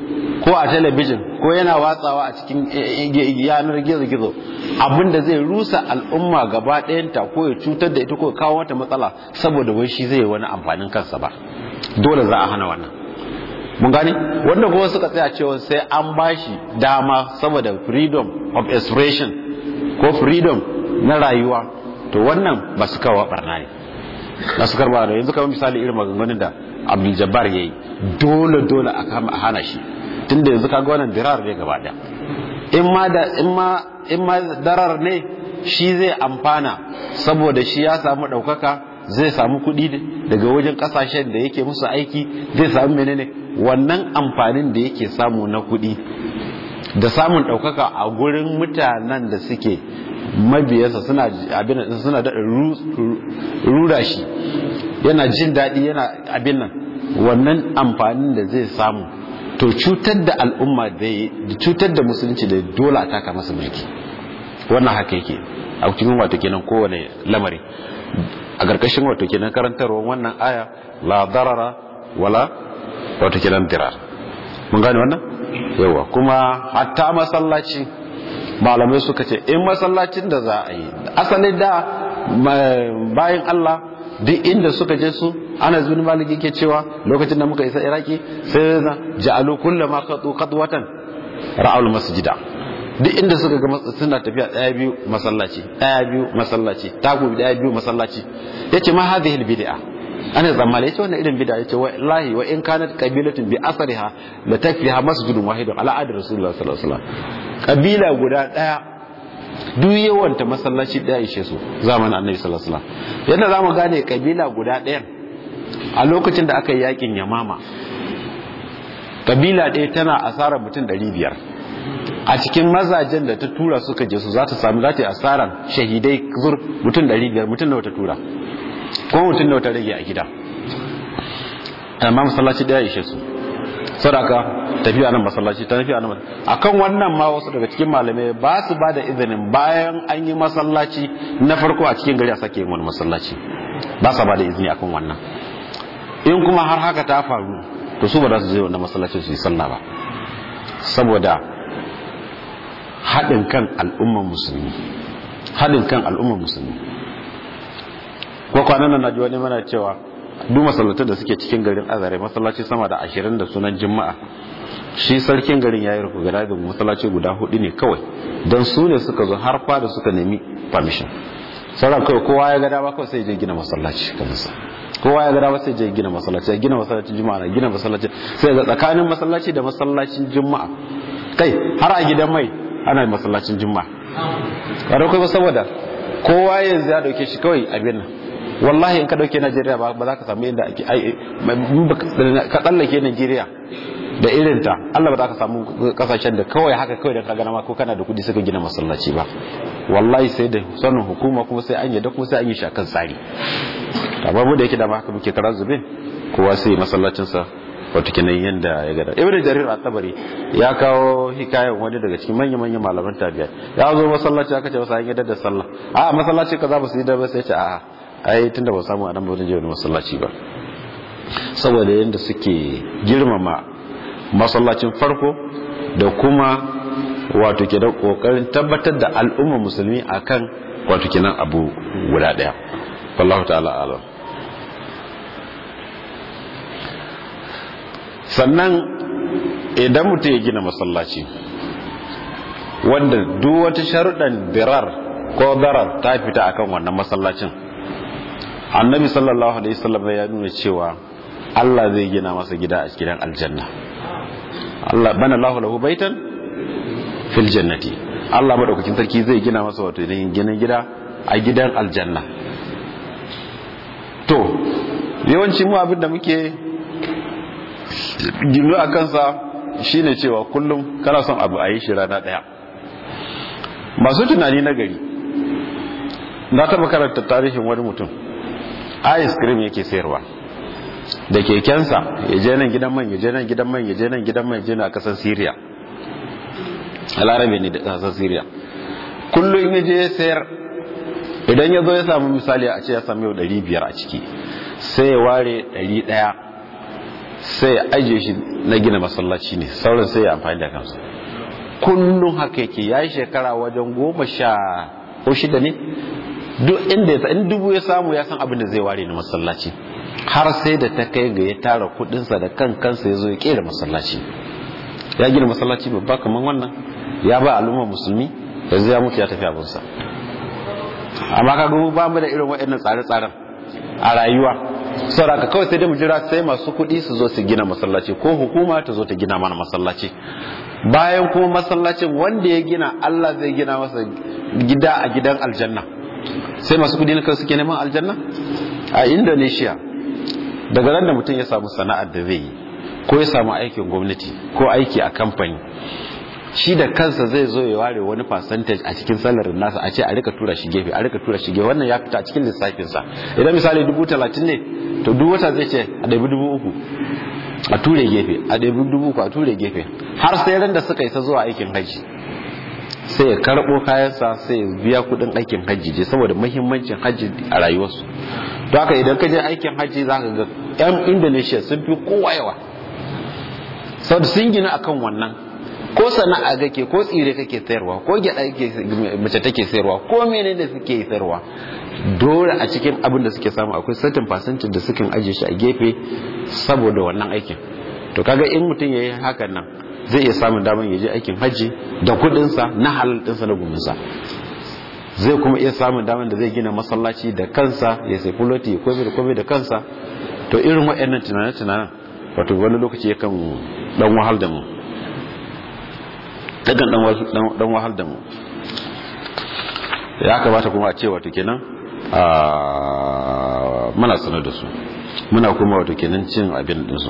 ko a talabijin ko yana watsawa a cikin yanar gizo-gizo abinda zai rusa al'umma gaba ɗayanta ko ya cutar da ita ko kawo wata matsala saboda wai shi zai wani amfanin kansa ba dole za a hana wannan mun gani wanda kuma suka tsaya cewa sai an bashi dama saboda freedom of expression ko freedom na rayuwa to wannan ba su kawo barna ne ba su karba da yanzu kamar misali irin maganganun da abdul jabbar yayi dole dole a kama a hana shi tunda yanzu kaga wannan dirar ne gaba daya in ma da in ma in ma darar ne shi zai amfana saboda shi ya samu daukaka zai samu kuɗi daga wajen kasashen da yake musu aiki zai samu menene wannan amfanin da yake samu na kuɗi da samun ɗaukaka a gurin mutanen da suke mabiyarsa suna abin suna da rura shi yana jin daɗi yana abin nan wannan amfanin da zai samu to cutar da al'umma da cutar da musulunci da dole a taka masa mulki wannan haka yake a cikin wato kenan kowane lamari a ƙarƙashin wato kenan karantarwa wannan aya la darara wala wato kenan dirar mun gane wannan yawa kuma hatta masallaci malamai suka ce in masallacin da za a yi asali da bayan Allah duk inda suka je su ana zuni maliki ke cewa lokacin da muka isa iraki sai na ja'alu kullu ma qatu qadwatan ra'al masjida duk inda suka ga suna tafiya daya biyu masallaci daya biyu masallaci taku daya biyu masallaci yace ma hadhihi bid'a ana tsammani yace wannan irin bid'a yace wallahi wa in kanat qabilatun bi asriha la takfiha masjidun wahidun ala adi rasulullah sallallahu alaihi wasallam kabila guda daya duk yawan ta masallaci daya ishe su zamanin annabi sallallahu alaihi wasallam yadda zamu gane kabila guda ɗayan a lokacin da aka yi yakin yamama kabila ɗaya tana asarar mutum 500 a cikin mazajen da ta tura suka je su za ta samu za ta yi asarar shahidai zur mutum 500 mutum nawa ta tura ko mutum nawa ta rage a gida amma masallaci daya ishe su sadaka tafiya nan masallaci ta tafiya nan akan wannan ma wasu daga cikin malamai ba su ba da izinin bayan an yi masallaci na farko a cikin gari a sake yin wani masallaci ba sa ba da izini akan wannan in kuma har haka ta faru to su ba za su je wannan masallacin su yi sallah ba saboda haɗin kan al'ummar musulmi haɗin kan al'ummar musulmi ko kwanan nan naji wani mana cewa duk masallatan da suke cikin garin azare masallaci sama da ashirin da sunan juma'a shi sarkin garin ya yi rufu gada da masallaci guda hudu ne kawai don su ne suka zo har fada suka nemi permission sauran kawai kowa ya gada ba kawai sai je gina masallaci kansa kowa ya gada ba sai je gina masallaci ya gina masallacin juma'a na gina masallaci sai ga tsakanin masallaci da masallacin juma'a kai har a gidan mai ana masallacin juma'a ba kai ba saboda kowa yanzu ya dauke shi kawai abin nan wallahi in ka dauke Najeriya ba za ka samu inda ake ka tsallake Najeriya da irinta Allah ba za ka samu kasashen da kawai haka kawai da ka gana ma ko kana da kudi suka gina masallaci ba wallahi sai da sanin hukuma kuma sai an yadda kuma sai an yi shakan tsari amma mu da yake da haka muke kara zube kowa sai masallacin sa wato kenan yanda ya gada ibnu jarir at-tabari ya kawo hikayen wani daga cikin manyan manyan malaman tabi'a ya zo masallaci aka ce masa an yadda da sallah a masallaci kaza ba su yi da ba sai ce a'a ai tunda ba samu anan ba zan je wani masallaci ba saboda yadda suke girmama masallacin farko da kuma wato ke da kokarin tabbatar da al'umma musulmi akan wato kenan abu guda daya wallahu ta'ala alam sannan idan mutum ya gina masallaci wanda duk wata sharuɗan dirar ko darar ta fita akan wannan masallacin annabi sallallahu alaihi wasallam ya nuna cewa Allah zai gina masa gida a gidan aljanna Allah bana lahu lahu baitan fil jannati Allah madaukakin sarki zai gina masa wato ginin gida a gidan aljanna to yawanci mu abin da muke gino a kansa shine cewa kullum kana son abu a yi shi rana daya masu tunani na gari na taɓa karanta tarihin wani mutum ice cream yake sayarwa da kekensa ya je nan gidan man ya je nan gidan man ya je nan gidan man ya je na kasar syria a larabe ne da kasar syria kullum ya je ya sayar idan ya zo ya samu misali a ce ya samu yau 500 a ciki sai ya ware 100 sai ajiye shi na gina masallaci ne sauran sai ya amfani da kansu kullum haka yake ya yi shekara wajen goma sha ko shida ne duk inda ya in dubu ya samu ya san abin da zai ware na masallaci har sai da ta kai ga ya tara kudinsa da kan kansa ya zo ya kera masallaci ya gina masallaci babba kamar wannan ya ba al'ummar musulmi yanzu ya mutu ya tafi abinsa amma ka gumu ba mu da irin waɗannan tsare-tsaren a rayuwa saboda kawai sai dai mu jira sai masu kuɗi su zo su gina masallaci ko hukuma ta zo ta gina mana masallaci bayan kuma masallacin wanda ya gina Allah zai gina masa gida a gidan aljanna sai masu kuɗi na kawai suke neman aljanna a Indonesia daga ran da mutum ya samu sana'ar da zai yi ko ya samu aikin gwamnati ko aiki a kamfani shi da kansa zai zo ya ware wani percentage a cikin salarin nasa a ce a rika tura shi gefe a rika tura shi gefe wannan ya fita a cikin lissafinsa idan misali dubu talatin ne to duk wata zai ce a ɗabi dubu uku a ture gefe a ɗabi dubu uku a ture gefe har sai ran da suka isa zuwa aikin hajji sai ya karɓo kayansa sai ya biya kuɗin aikin hajji je saboda muhimmancin hajji a rayuwarsu to haka idan ka je aikin hajji za ka ga 'yan indonesia sun fi kowa yawa saboda sun gina akan wannan ko sana'a kake ko tsire kake sayarwa ko gyada mace take sayarwa ko menene suke sayarwa dole a cikin abin da suke samu akwai certain percentage da suke ajiye shi a gefe saboda wannan aikin to kaga in mutum yayi hakan nan zai iya samun damar ya je aikin hajji da kudin sa na halal din sa na gumin sa zai kuma iya samun damar da zai gina masallaci da kansa ya sai fuloti ya kome da kome da kansa to irin waɗannan tunanen-tunanen wato wani lokaci yakan dan wahal da mu dagan dan wahal da mu ya kamata kuma a ce wato kenan muna sanar da su muna kuma wato kenan cin abin din su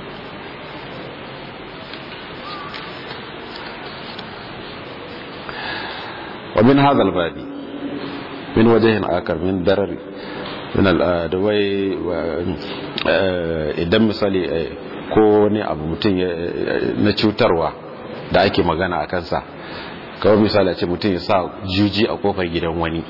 ومن هذا الباب من وجه آخر من ضرر من الأدوي idan misali ko wani abu mutum na cutarwa da ake magana a kansa kawai misali a ce mutum ya sa juji a kofar gidan wani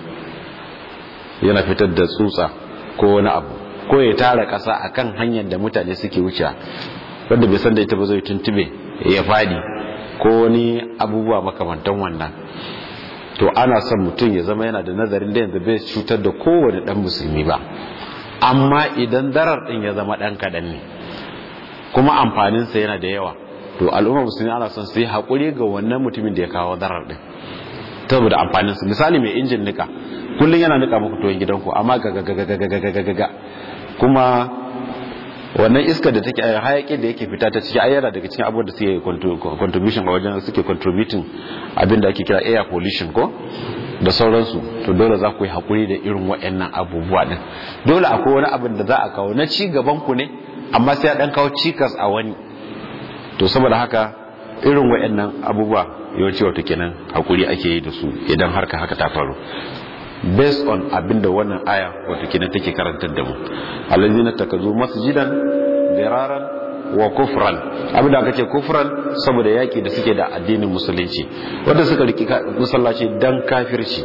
yana fitar da tsutsa ko wani abu ko ya tara kasa a kan hanyar da mutane suke wuce wanda bai san da ita ba zai tuntube ya fadi ko wani abubuwa makamantan wannan to ana son mutum ya zama yana da nazarin da yanzu bai cutar da kowane dan musulmi ba amma idan darar din ya zama dan kadan ne kuma amfaninsa yana da yawa to al'umma musulmi ana son su yi haƙuri ga wannan mutumin da ya kawo darar din saboda amfaninsa misali mai injin nika kullum yana nika muku tuwon gidanku amma ga kuma wannan iska da take hayakin da yake fita ta ciki ayyana daga cikin abubuwan da suke contribution a wajen suke contributing abin da ake kira air pollution ko da sauransu to dole za ku yi hakuri da irin waɗannan abubuwa din dole akwai wani abin da za a kawo na ci gaban ku ne amma sai a dan kawo cikas a wani to saboda haka irin waɗannan abubuwa yawanci wato kenan hakuri ake yi da su idan harka haka ta faru based on abinda wannan aya wato kenan take karantar da mu allazina takazu masjidan diraran wa kufran abinda aka ce kufran saboda yaki da suke da addinin musulunci wanda suka riki musallaci dan kafirci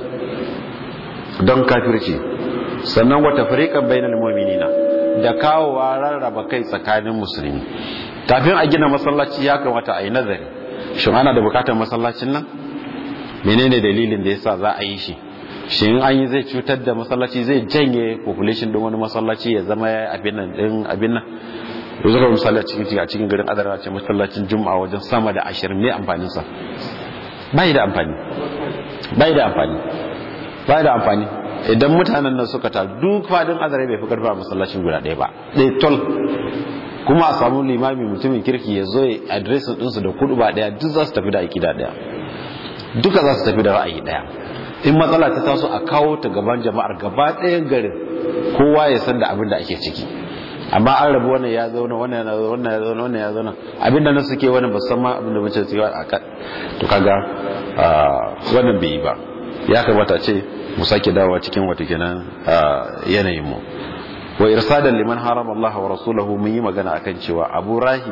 dan kafirci sannan wata fariqan bainal mu'minina da kawowa rarraba kai tsakanin musulmi kafin a gina masallaci ya kamata a yi nazari shin ana da bukatar masallacin nan menene dalilin da yasa za a yi shi shi in an yi zai cutar da masallaci zai janye population din wani masallaci ya zama abin nan din abin nan to zaka misali a cikin a cikin garin adara ce masallacin juma'a wajen sama da 20 ne amfanin sa bai da amfani bai da amfani bai da amfani idan mutanen nan suka ta duk fadin adara bai fi karfa masallacin guda ɗaya ba ɗaya tol kuma a samu limami mutumin kirki ya zo ya adresin ɗinsu da kudu ba ɗaya duk za su tafi da aƙida ɗaya duka za su tafi da ra'ayi ɗaya in matsala ta taso a kawo ta gaban jama'ar gaba ɗayan garin kowa ya san da abin da ake ciki amma an rabu wannan ya zauna wannan ya zauna wannan ya zauna wannan ya zauna abin da na suke wannan ba san ma abin da mace suke a kan to kaga wannan bai yi ba ya kamata ce mu sake dawowa cikin wata kenan yanayin mu wa irsadan liman harama Allah wa rasulahu mun yi magana akan cewa Abu Rahib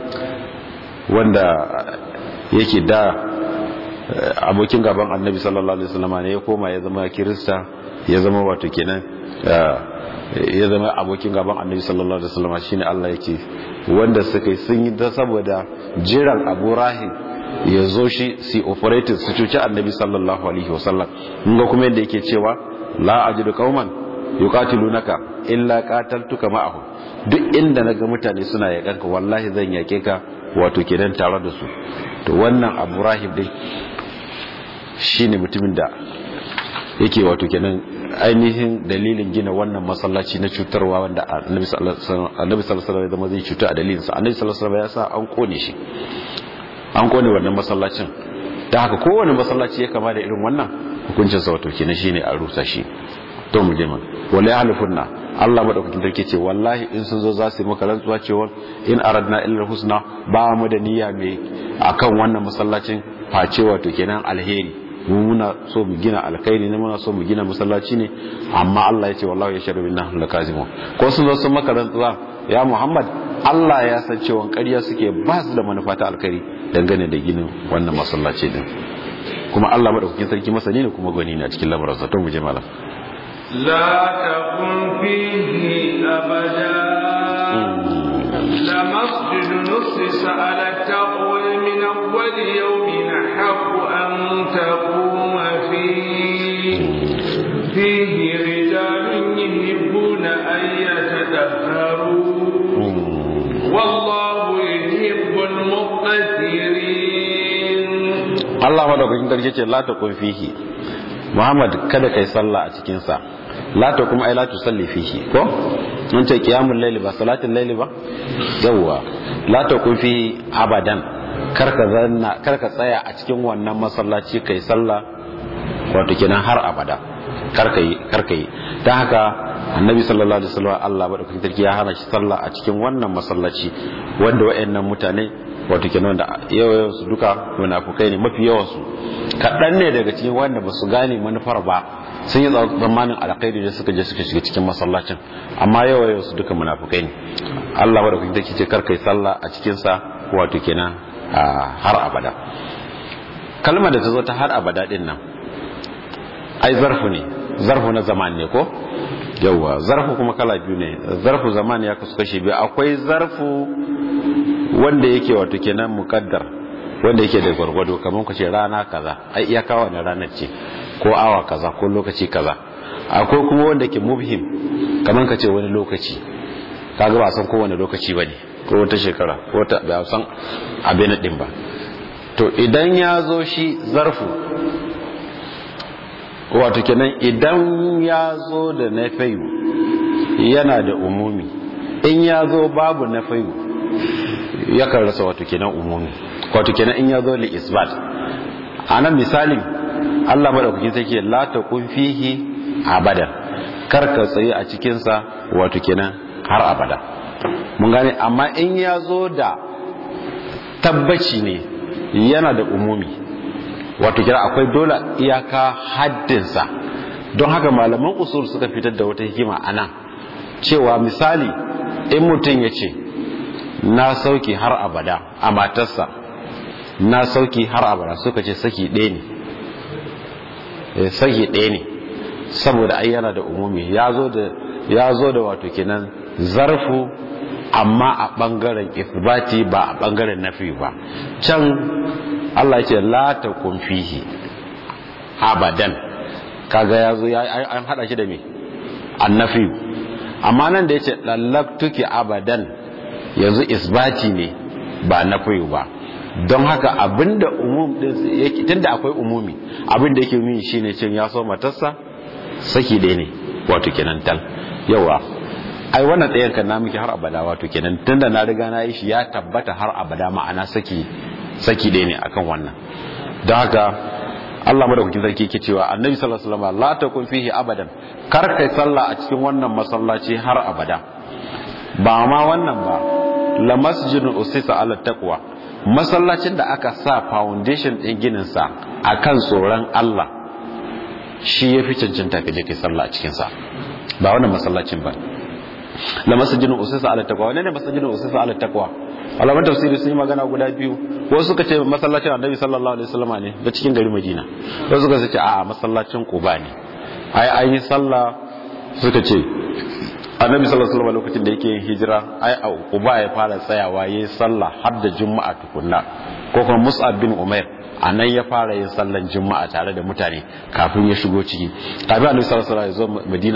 wanda yake da abokin gaban annabi sallallahu alaihi wasallam ne ya koma ya zama kirista ya zama wato kenan ya zama abokin gaban annabi sallallahu alaihi wasallam shine Allah yake wanda suka yi sun yi da saboda jiran Abu Rahim ya zo shi si operating su cuci annabi sallallahu alaihi wasallam mun ga kuma yadda yake cewa la ajidu qauman yuqatilunaka illa qataltuka ma'ahum duk inda naga mutane suna yakanka wallahi zan yake ka wato kenan tare da su to wannan Abu Rahim dai shine mutumin da yake wato kenan ainihin dalilin gina wannan masallaci na cutarwa wanda annabi sallallahu alaihi wasallam zama zai cuta a dalilinsa annabi sallallahu alaihi wasallam ya sa an kone shi an kone wannan masallacin da haka kowane masallaci ya kama da irin wannan hukuncin sa wato kenan shine a rusa shi to mu je man wala halifunna Allah madaukakin sarki ce wallahi in sun zo za su yi maka rantsuwa cewa in aradna illa husna ba mu da niyya mai akan wannan masallacin face wato kenan alheri mu muna so mu gina alkhairi ne muna so mu gina masallaci ne amma Allah ya ce wallahi ya sharu binna lakazimun ko sun zo sun maka rantsuwa ya Muhammad Allah ya san cewa ƙarya suke ba su da manufa ta alkhairi dangane da ginin wannan masallaci din kuma Allah madaukakin sarki masani ne kuma gwani ne a cikin lamarin sa to mu je malam لا تكن فيه أبدا لمسجد نصص على التقوى من أول يوم حق أن تقوم فيه فيه رجال يحبون أن يتطهروا والله يحب المقتدرين Allah madaukakin sarki ce la takun fihi Muhammad kada kai sallah a cikin sa la takum ay la tusalli fihi ko mun ce qiyamul layli ba salatul layli ba yawa la takun fihi abadan karka zanna karka tsaya a cikin wannan masallaci kai sallah wato kenan har abada karka yi karka yi dan haka annabi sallallahu alaihi wasallam Allah madaukakin sarki ya hana shi sallah a cikin wannan masallaci wanda wayannan mutane wato kenan da yawan su duka munafukai ne mafi yawan su kaɗan ne daga cikin wanda ba su gane manufar ba sun yi tsammanin alkhairi da suka je suka shiga cikin masallacin amma yawan su duka munafukai ne Allah ba da kuke take ce karkai sallah a cikin sa wato kenan har abada kalmar da ta zo ta har abada din nan ai zarfu ne zarfu na zaman ne ko yawwa zarfu kuma kala biyu ne zarfu zaman ya kasu kashe biyu akwai zarfu wanda yake wato kenan mukaddar wanda yake da gwargwado kamar ku ce rana kaza ai iyaka wannan ranar ce ko awa kaza ko lokaci kaza akwai kuma wanda ke mubhim kamar ka ce wani lokaci kaga ba san kowane lokaci bane ko wata shekara ko wata ba san abin din ba to idan ya zo shi zarfu wato kenan idan ya zo da nafayu yana da umumi in ya zo babu nafayu yakan rasa wato kenan umumi wato kenan in ya zo li isbat a nan misalin Allah madaukakin sarki la taqum fihi abadan kar ka tsaye a cikin sa wato kenan har abada mun gane amma in ya zo da tabbaci ne yana da umumi wato kira akwai dole iyaka haddinsa don haka malaman usul suka fitar da wata hikima a nan cewa misali in mutum ya ce na sauki har abada a matarsa na sauki har abada suka ce saki ɗaya ne saki ɗaya ne saboda ai yana da umumi ya zo da wato kenan zarfu amma a ɓangaren isbati ba a ɓangaren nafi ba can Allah ya ce la ta fihi abadan kaga ya zo an hada shi da me annafi amma nan da ya ce lallaktuki abadan yanzu isbati ne ba nafi ba don haka abinda umum din yake tunda akwai umumi abinda yake nuni shine cin ya so matarsa saki ɗaya ne wato kenan tal yawa ai wannan ɗayan kan na miki har abada wato kenan tunda na riga na yi shi ya tabbata har abada ma'ana saki saki ɗaya ne akan wannan don haka Allah madaukakin sarki yake cewa annabi sallallahu alaihi wasallam la takun fihi abadan kar kai sallah a cikin wannan masallaci har abada ba ma wannan ba la masjidun usisa ala taqwa masallacin da aka sa foundation din ginin sa akan tsoron Allah shi yafi cancanta ka je kai sallah a cikin sa ba wannan masallacin ba la masjidun usisa ala taqwa wannan ne masjidun usisa ala taqwa alaman tafsiri sun yi magana guda biyu wasu suka ce masallacin annabi sallallahu alaihi wasallam ne da cikin gari madina wasu suka ce a'a masallacin quba ne ai an yi sallah suka ce annabi sallallahu alaihi wasallam lokacin da yake yin hijira ai a uba ya fara tsayawa yayin sallah har da juma'a tukunna ko kuma mus'ab bin umair anan ya fara yin sallan juma'a tare da mutane kafin ya shigo ciki kafin annabi sallallahu alaihi wasallam ya zo madina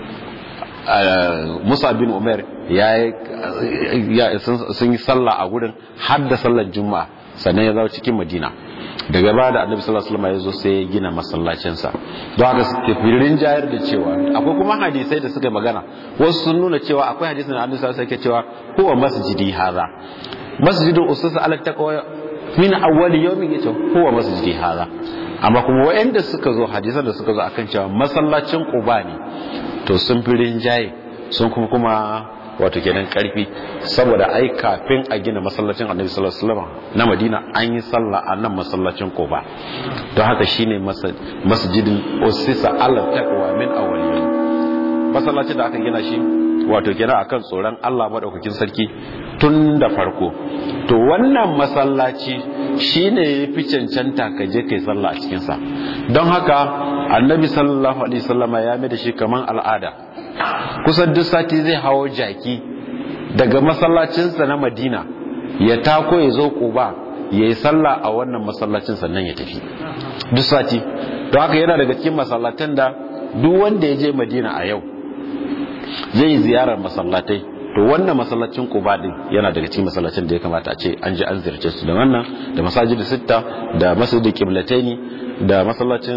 Musa bin Umar ya sun yi sallah a gurin har da sallar Juma'a sannan ya zo cikin Madina daga baya da Annabi sallallahu alaihi wasallam ya zo sai ya gina masallacin sa don haka suke firin jayar da cewa akwai kuma hadisai da suka magana wasu sun nuna cewa akwai hadisin da Annabi sallallahu alaihi wasallam yake cewa huwa masjidi hadha masjidun ususa ala taqwa min awwal yawmin yace huwa masjidi hadha amma kuma waɗanda suka zo hadisan da suka zo akan cewa masallacin Quba ne to sun fi rinjaye sun kuma kuma wato kenan karfi saboda ai kafin a gina masallacin annabi sallallahu alaihi wasallam na madina an yi sallah a nan masallacin koba don haka shine masjidin usisa ala taqwa min awwalin masallacin da aka gina shi wato kenan akan tsoron Allah madaukakin sarki tun da farko to wannan masallaci shine yafi cancanta ka je kai sallah a cikin sa don haka annabi sallallahu alaihi wasallama ya mai da shi kaman al'ada kusan duk sati zai hawo jaki daga masallacinsa na madina ya tako ya zo kuba ya yi sallah a wannan masallacin sannan ya tafi duk sati don haka yana daga cikin masallatan da duk wanda ya je madina a yau zai ziyarar masallatai to wannan masallacin kuba din yana daga cikin masallacin da ya kamata a ce an je an ziyarce su da wannan da masajidu sitta da masjidul qiblataini da masallacin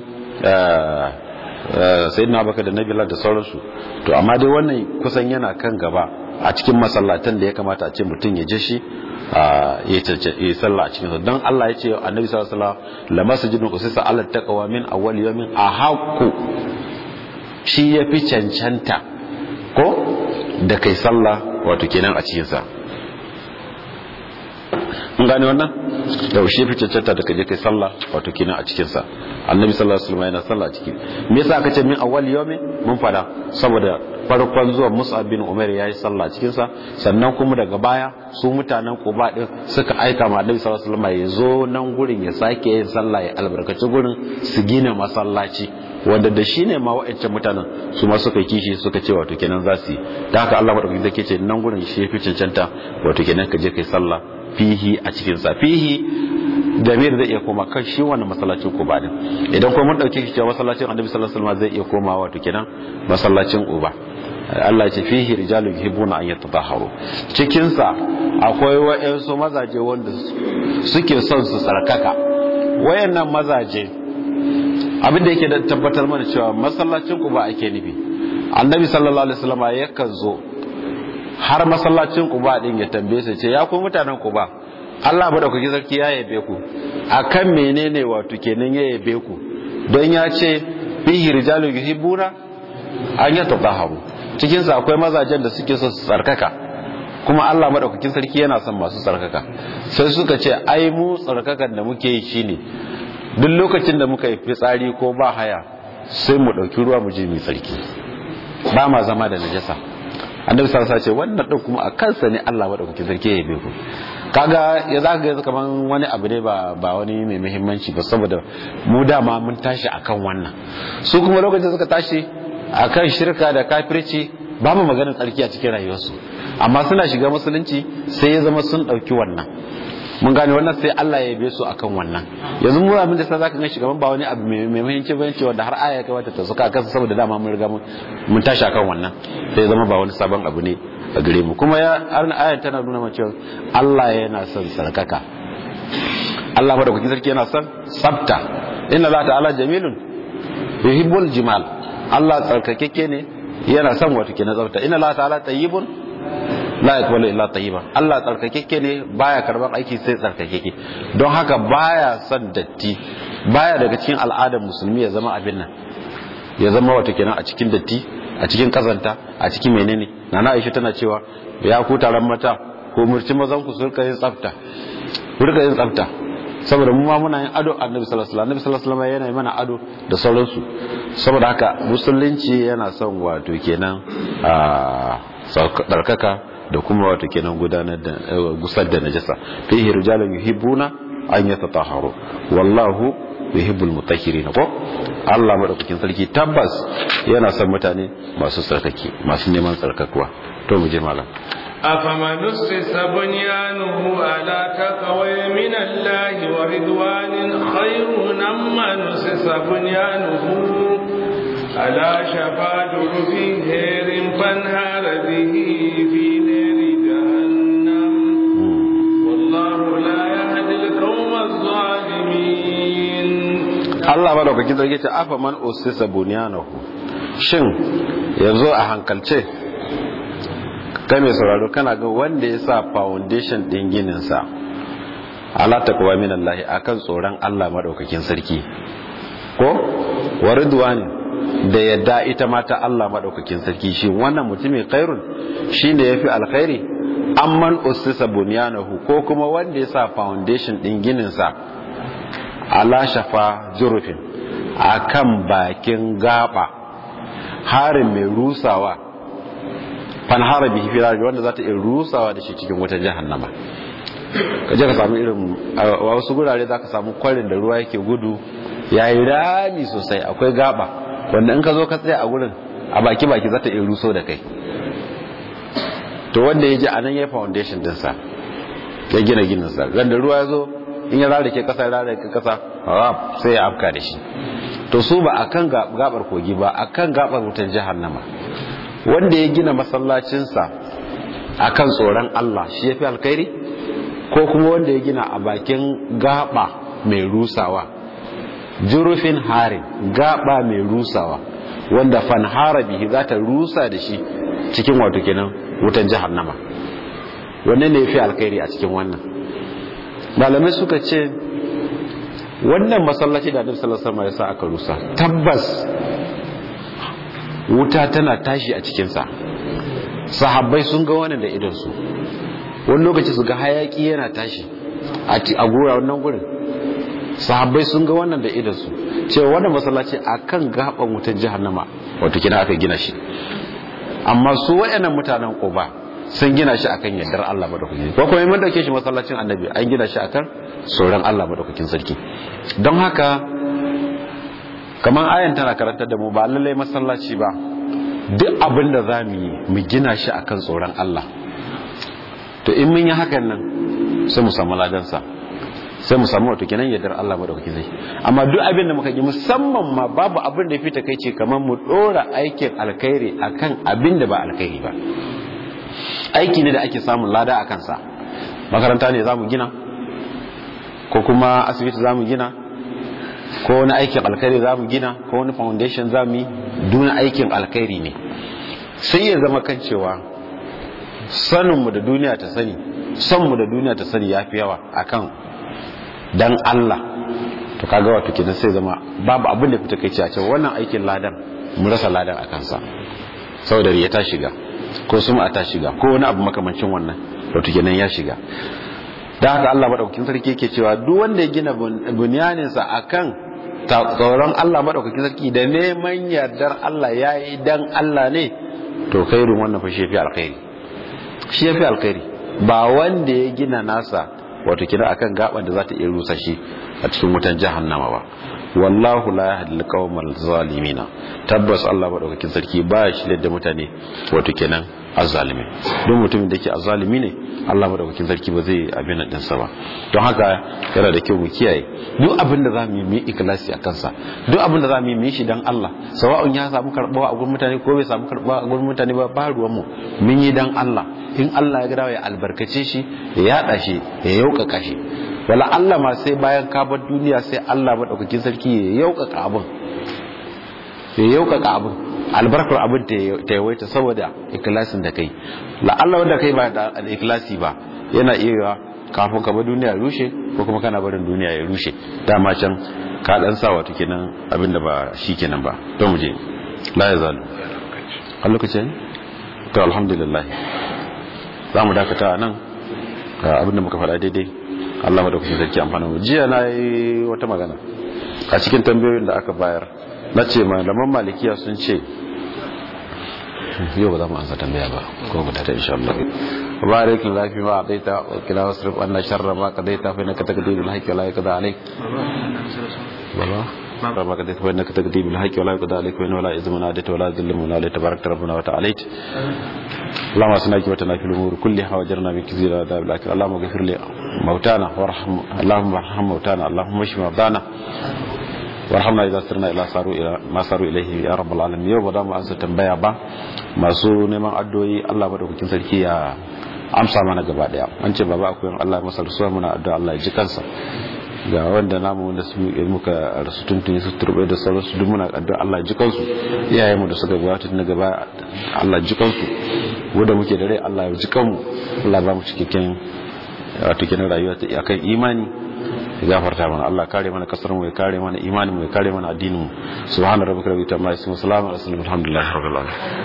sayyidina abubakar da nabila da sauransu to amma dai wannan kusan yana kan gaba a cikin masallatan da ya kamata a ce mutum ya je shi ya yi sallah a cikin don Allah ya ce annabi sallallahu alaihi wasallam la masjidun usisa ala taqwa min awwal yawmin ahqqu shi ya fi cancanta ko da kai sallah wato kenan a cikin sa mun gane wannan da shi fi cancanta da kaje kai sallah wato kenan a cikin sa annabi sallallahu alaihi wasallam yana sallah a ciki me yasa aka ce min awwal yawmi mun fada saboda farkon zuwa Musa bin Umar yayi sallah a cikin sa sannan kuma daga baya su mutanen Quba din suka aika ma annabi sallallahu alaihi wasallam ya zo nan gurin ya sake yin sallah ya albarkaci gurin su gina masallaci wanda da shi ne ma wa'ancan mutanen su ma suka kishi suka ce wato kenan za su yi da haka Allah madaukakin zai ce nan gurin shi fi cancanta wato kenan ka je kai sallah fihi a cikin sa fihi damir zai iya koma kan shi wannan masallacin Quba din idan kuma mun dauke shi cewa masallacin Annabi sallallahu alaihi wasallam zai iya koma wato kenan masallacin Quba Allah ya ce fihi rijalun yuhibbuna an yatatahharu cikin sa akwai wayansu mazaje wanda suke son su tsarkaka wayannan mazaje abin da yake da tabbatar mana cewa masallacin Quba ake nufi Annabi sallallahu alaihi wasallam yakan zo har masallacin Quba din ya tambaye su ce ya ku mutanen Quba Allah madaukaki sarki ya yabe ku akan menene wato kenan ya yabe ku don ya ce fihi rijalun yuhibbuna an yatatahharu cikin sa akwai mazajen da suke so su tsarkaka kuma Allah madaukakin sarki yana son masu tsarkaka sai suka ce ai mu tsarkakan da muke yi shine duk lokacin da muka yi fitsari ko ba haya sai mu dauki ruwa mu je mu tsarki ba ma zama da najasa annabi sallallahu alaihi wasallam ce wannan din kuma a kansa ne Allah madaukakin sarki ya yabe ku kaga ya za ga kaman wani abu ne ba ba wani mai muhimmanci ba saboda mu dama mun tashi akan wannan su kuma lokacin suka tashi akan shirka da kafirci ba mu maganar tsarki a cikin rayuwarsu amma suna shiga musulunci sai ya zama sun ɗauki wannan mun gane wannan sai Allah ya yabe su akan wannan yanzu mu abin da sai zaka ga shugaban ba wani abu mai muhimmanci bane cewa da har aya ya kamata ta suka kansa saboda dama mun riga mun tashi akan wannan sai zama ba wani sabon abu ne a gare mu kuma ya ayar tana nuna mana cewa Allah yana son sarkaka Allah madaukakin sarki yana son sabta inna Allah ta'ala jamilun yuhibbul jimal Allah tsarkakeke ne yana son wata ke na tsafta inna Allah ta'ala tayyibun la yaqbalu illa tayyiban Allah tsarkakeke ne baya karban aiki sai tsarkakeke don haka baya son datti baya daga cikin al'adar musulmi ya zama abin nan ya zama wata kenan a cikin datti a cikin kazanta a cikin menene nana Aisha tana cewa ya ku taron mata ko murci mazan ku su rika yin tsafta ku rika yin tsafta saboda mu ma muna yin ado annabi sallallahu alaihi wasallam annabi sallallahu alaihi wasallam yana yi mana ado da sauransu saboda haka musulunci yana son wato kenan a tsarkaka da kuma wato kenan gudanar da gusar da najasa fihi rijalun yuhibbuna an yatatahharu wallahu yuhibbul mutahhirin ko Allah madaukakin sarki tabbas yana son mutane masu tsarkake masu neman tsarkakuwa to mu je malam أفمن أسس بنيانه على تقوى من الله ورضوان خير أم من أسس بنيانه على شفا جرف هير فانهار به في نار جهنم والله لا يهدي القوم الظالمين Allah madaukakin sarki ce afa man usisa bunyanahu shin yanzu a hankalce kai mai sauraro kana ga wanda ya sa foundation din ginin sa ala taqwa min Allah akan tsoron Allah madaukakin sarki ko waridwani da yadda ita ma ta Allah madaukakin sarki shi wannan mutumin khairun shine yafi alkhairi amman usisa bunyanahu ko kuma wanda ya sa foundation din ginin sa ala shafa jurufin akan bakin gaba harin mai rusawa fanhara bihi fi wanda za ta iya rusawa da shi cikin wata jahannama ka je ka samu irin a wasu gurare za ka samu kwarin da ruwa yake gudu ya yi rami sosai akwai gaba wanda in ka zo ka tsaya a gurin a baki baki za ta iya ruso da kai to wanda ya ji a nan ya yi foundation dinsa ya gina gininsa ganda ruwa ya zo in ya rarrake kasa ya rarrake kasa rap sai ya afka da shi to su ba akan gabar kogi ba akan gabar wutan jahannama wanda ya gina masallacinsa akan tsoron Allah shi yafi alkhairi ko kuma wanda ya gina a bakin gaba mai rusawa jurufin harin gaba mai rusawa wanda fanhara bihi za ta rusa da shi cikin wato kenan wutan jahannama wanne ne yafi alkhairi a cikin wannan malamai suka ce wannan masallaci da annabi sallallahu alaihi wasallam ya sa aka rusa tabbas wuta tana tashi a cikin sa sahabbai sun ga wannan da idon su wani lokaci su ga hayaki yana tashi a gura wannan gurin sahabbai sun ga wannan da idon su cewa wannan masallaci akan gaban wutar jahannama wato kina aka gina shi amma su wayannan mutanen Quba sun gina shi akan yardar Allah madaukakin ko kuma mun dauke shi masallacin annabi an gina shi akan tsoron Allah madaukakin sarki don haka kamar ayan tana karantar da mu ba lallai masallaci ba duk abin da za mu yi mu gina shi akan tsoron Allah to in mun yi hakan nan sai mu samu ladansa sai mu samu wato kenan yardar Allah madaukakin sarki amma duk abin da muka yi musamman ma babu abin da fita kai ce kamar mu dora aikin alkhairi akan abin da ba alkhairi ba aiki ne da ake samun lada a kansa makaranta ne za mu gina ko kuma asibiti za mu gina ko wani aikin alkhairi za mu gina ko wani foundation za mu yi duna aikin alkhairi ne sai ya zama kan cewa saninmu da duniya ta sani sonmu da duniya ta sani ya fi yawa akan dan Allah to kaga wato kenan sai zama babu abin da fita kai ce a cewa wannan aikin ladan mu rasa ladan a kansa saboda ya ta shiga ko suma ta shiga ko wani abu makamancin wannan wato kenan ya shiga da haka Allah madaukakin sarki yake cewa duk wanda ya gina bunyanin sa akan tsoron Allah madaukakin sarki da neman yardar Allah yayi dan Allah ne to khairun wannan fa shi fi alkhairi shi yafi alkhairi ba wanda ya gina nasa wato kina akan gaban da za ta iya rusa shi a cikin wutan jahannama ba wallahu la yahdi al zalimina tabbas Allah madaukakin sarki ba shi da mutane wato kenan azzalimi don mutumin da yake azzalimi ne Allah madaukakin sarki ba zai abin nan dinsa ba don haka yana da kyau mu kiyaye duk abin da za mu yi mu ikhlasi a kansa duk abin da za mu yi mu yi shi dan Allah sawa'un ya samu karbawa a gurin mutane ko bai samu karbawa a gurin mutane ba ba ruwan mu mun yi dan Allah in Allah ya ga ya albarkace shi ya yada shi ya yaukaka shi wala Allah ma sai bayan ka bar duniya sai Allah madaukakin sarki ya yaukaka abin ya yaukaka abin albarkar abin ta yawaita saboda ikilasin da kai la Allah wanda kai ba da ikilasi ba yana iya kafin ka bar duniya rushe ko kuma kana barin duniya ya rushe dama can ka dan sa wato kenan abinda ba shi kenan ba don mu je la ya zalu a lokacin to alhamdulillah za mu dakata nan abinda muka faɗa daidai Allah madaukakin sarki amfana mu jiya na yi wata magana a cikin tambayoyin da aka bayar na ce malaman malikiya sun ce yau ba za mu ansa tambaya ba ko guda ta insha Allah barik lafi ma adaita wa kila wasrif anna sharra ma qadaita fa innaka taqdirul haqqi wa la yaqda alayk baba ربك تكتب فإنك تقضي بالحق ولا يقضى عليك وإنه لا إذن من عادت ولا ذل من عادت تبارك ربنا وتعاليت اللهم أسنا كبتنا في الأمور كلها وجرنا من كثير عذاب الآخرة اللهم اغفر لي موتانا وارحم اللهم ارحم موتانا اللهم اشف مرضانا warhamna idza sirna ila saru ila ma saru ilaihi ya rabbal alamin yau ba da mu ansa tambaya ba masu neman addu'o'i Allah madaukakin sarki ya amsa mana gaba daya an ce baba akwai Allah ya masa rasuwa muna addu'a Allah ya ji kansa ga wanda namu wanda su muka rasu tuntuni su turbe da sauransu duk muna addu'a Allah ya ji kansu iyayen mu da suka gabata na gaba Allah ya ji kansu wanda muke da rai Allah ya ji kanmu Allah ba mu cikakken wato kenan rayuwa ta akan imani ya gafarta mana Allah kare mana kasar mu ya kare mana imanin mu ya kare mana addinin mu subhana rabbika rabbil izzati amma yasifun salamun alaihi alhamdulillahi rabbil alamin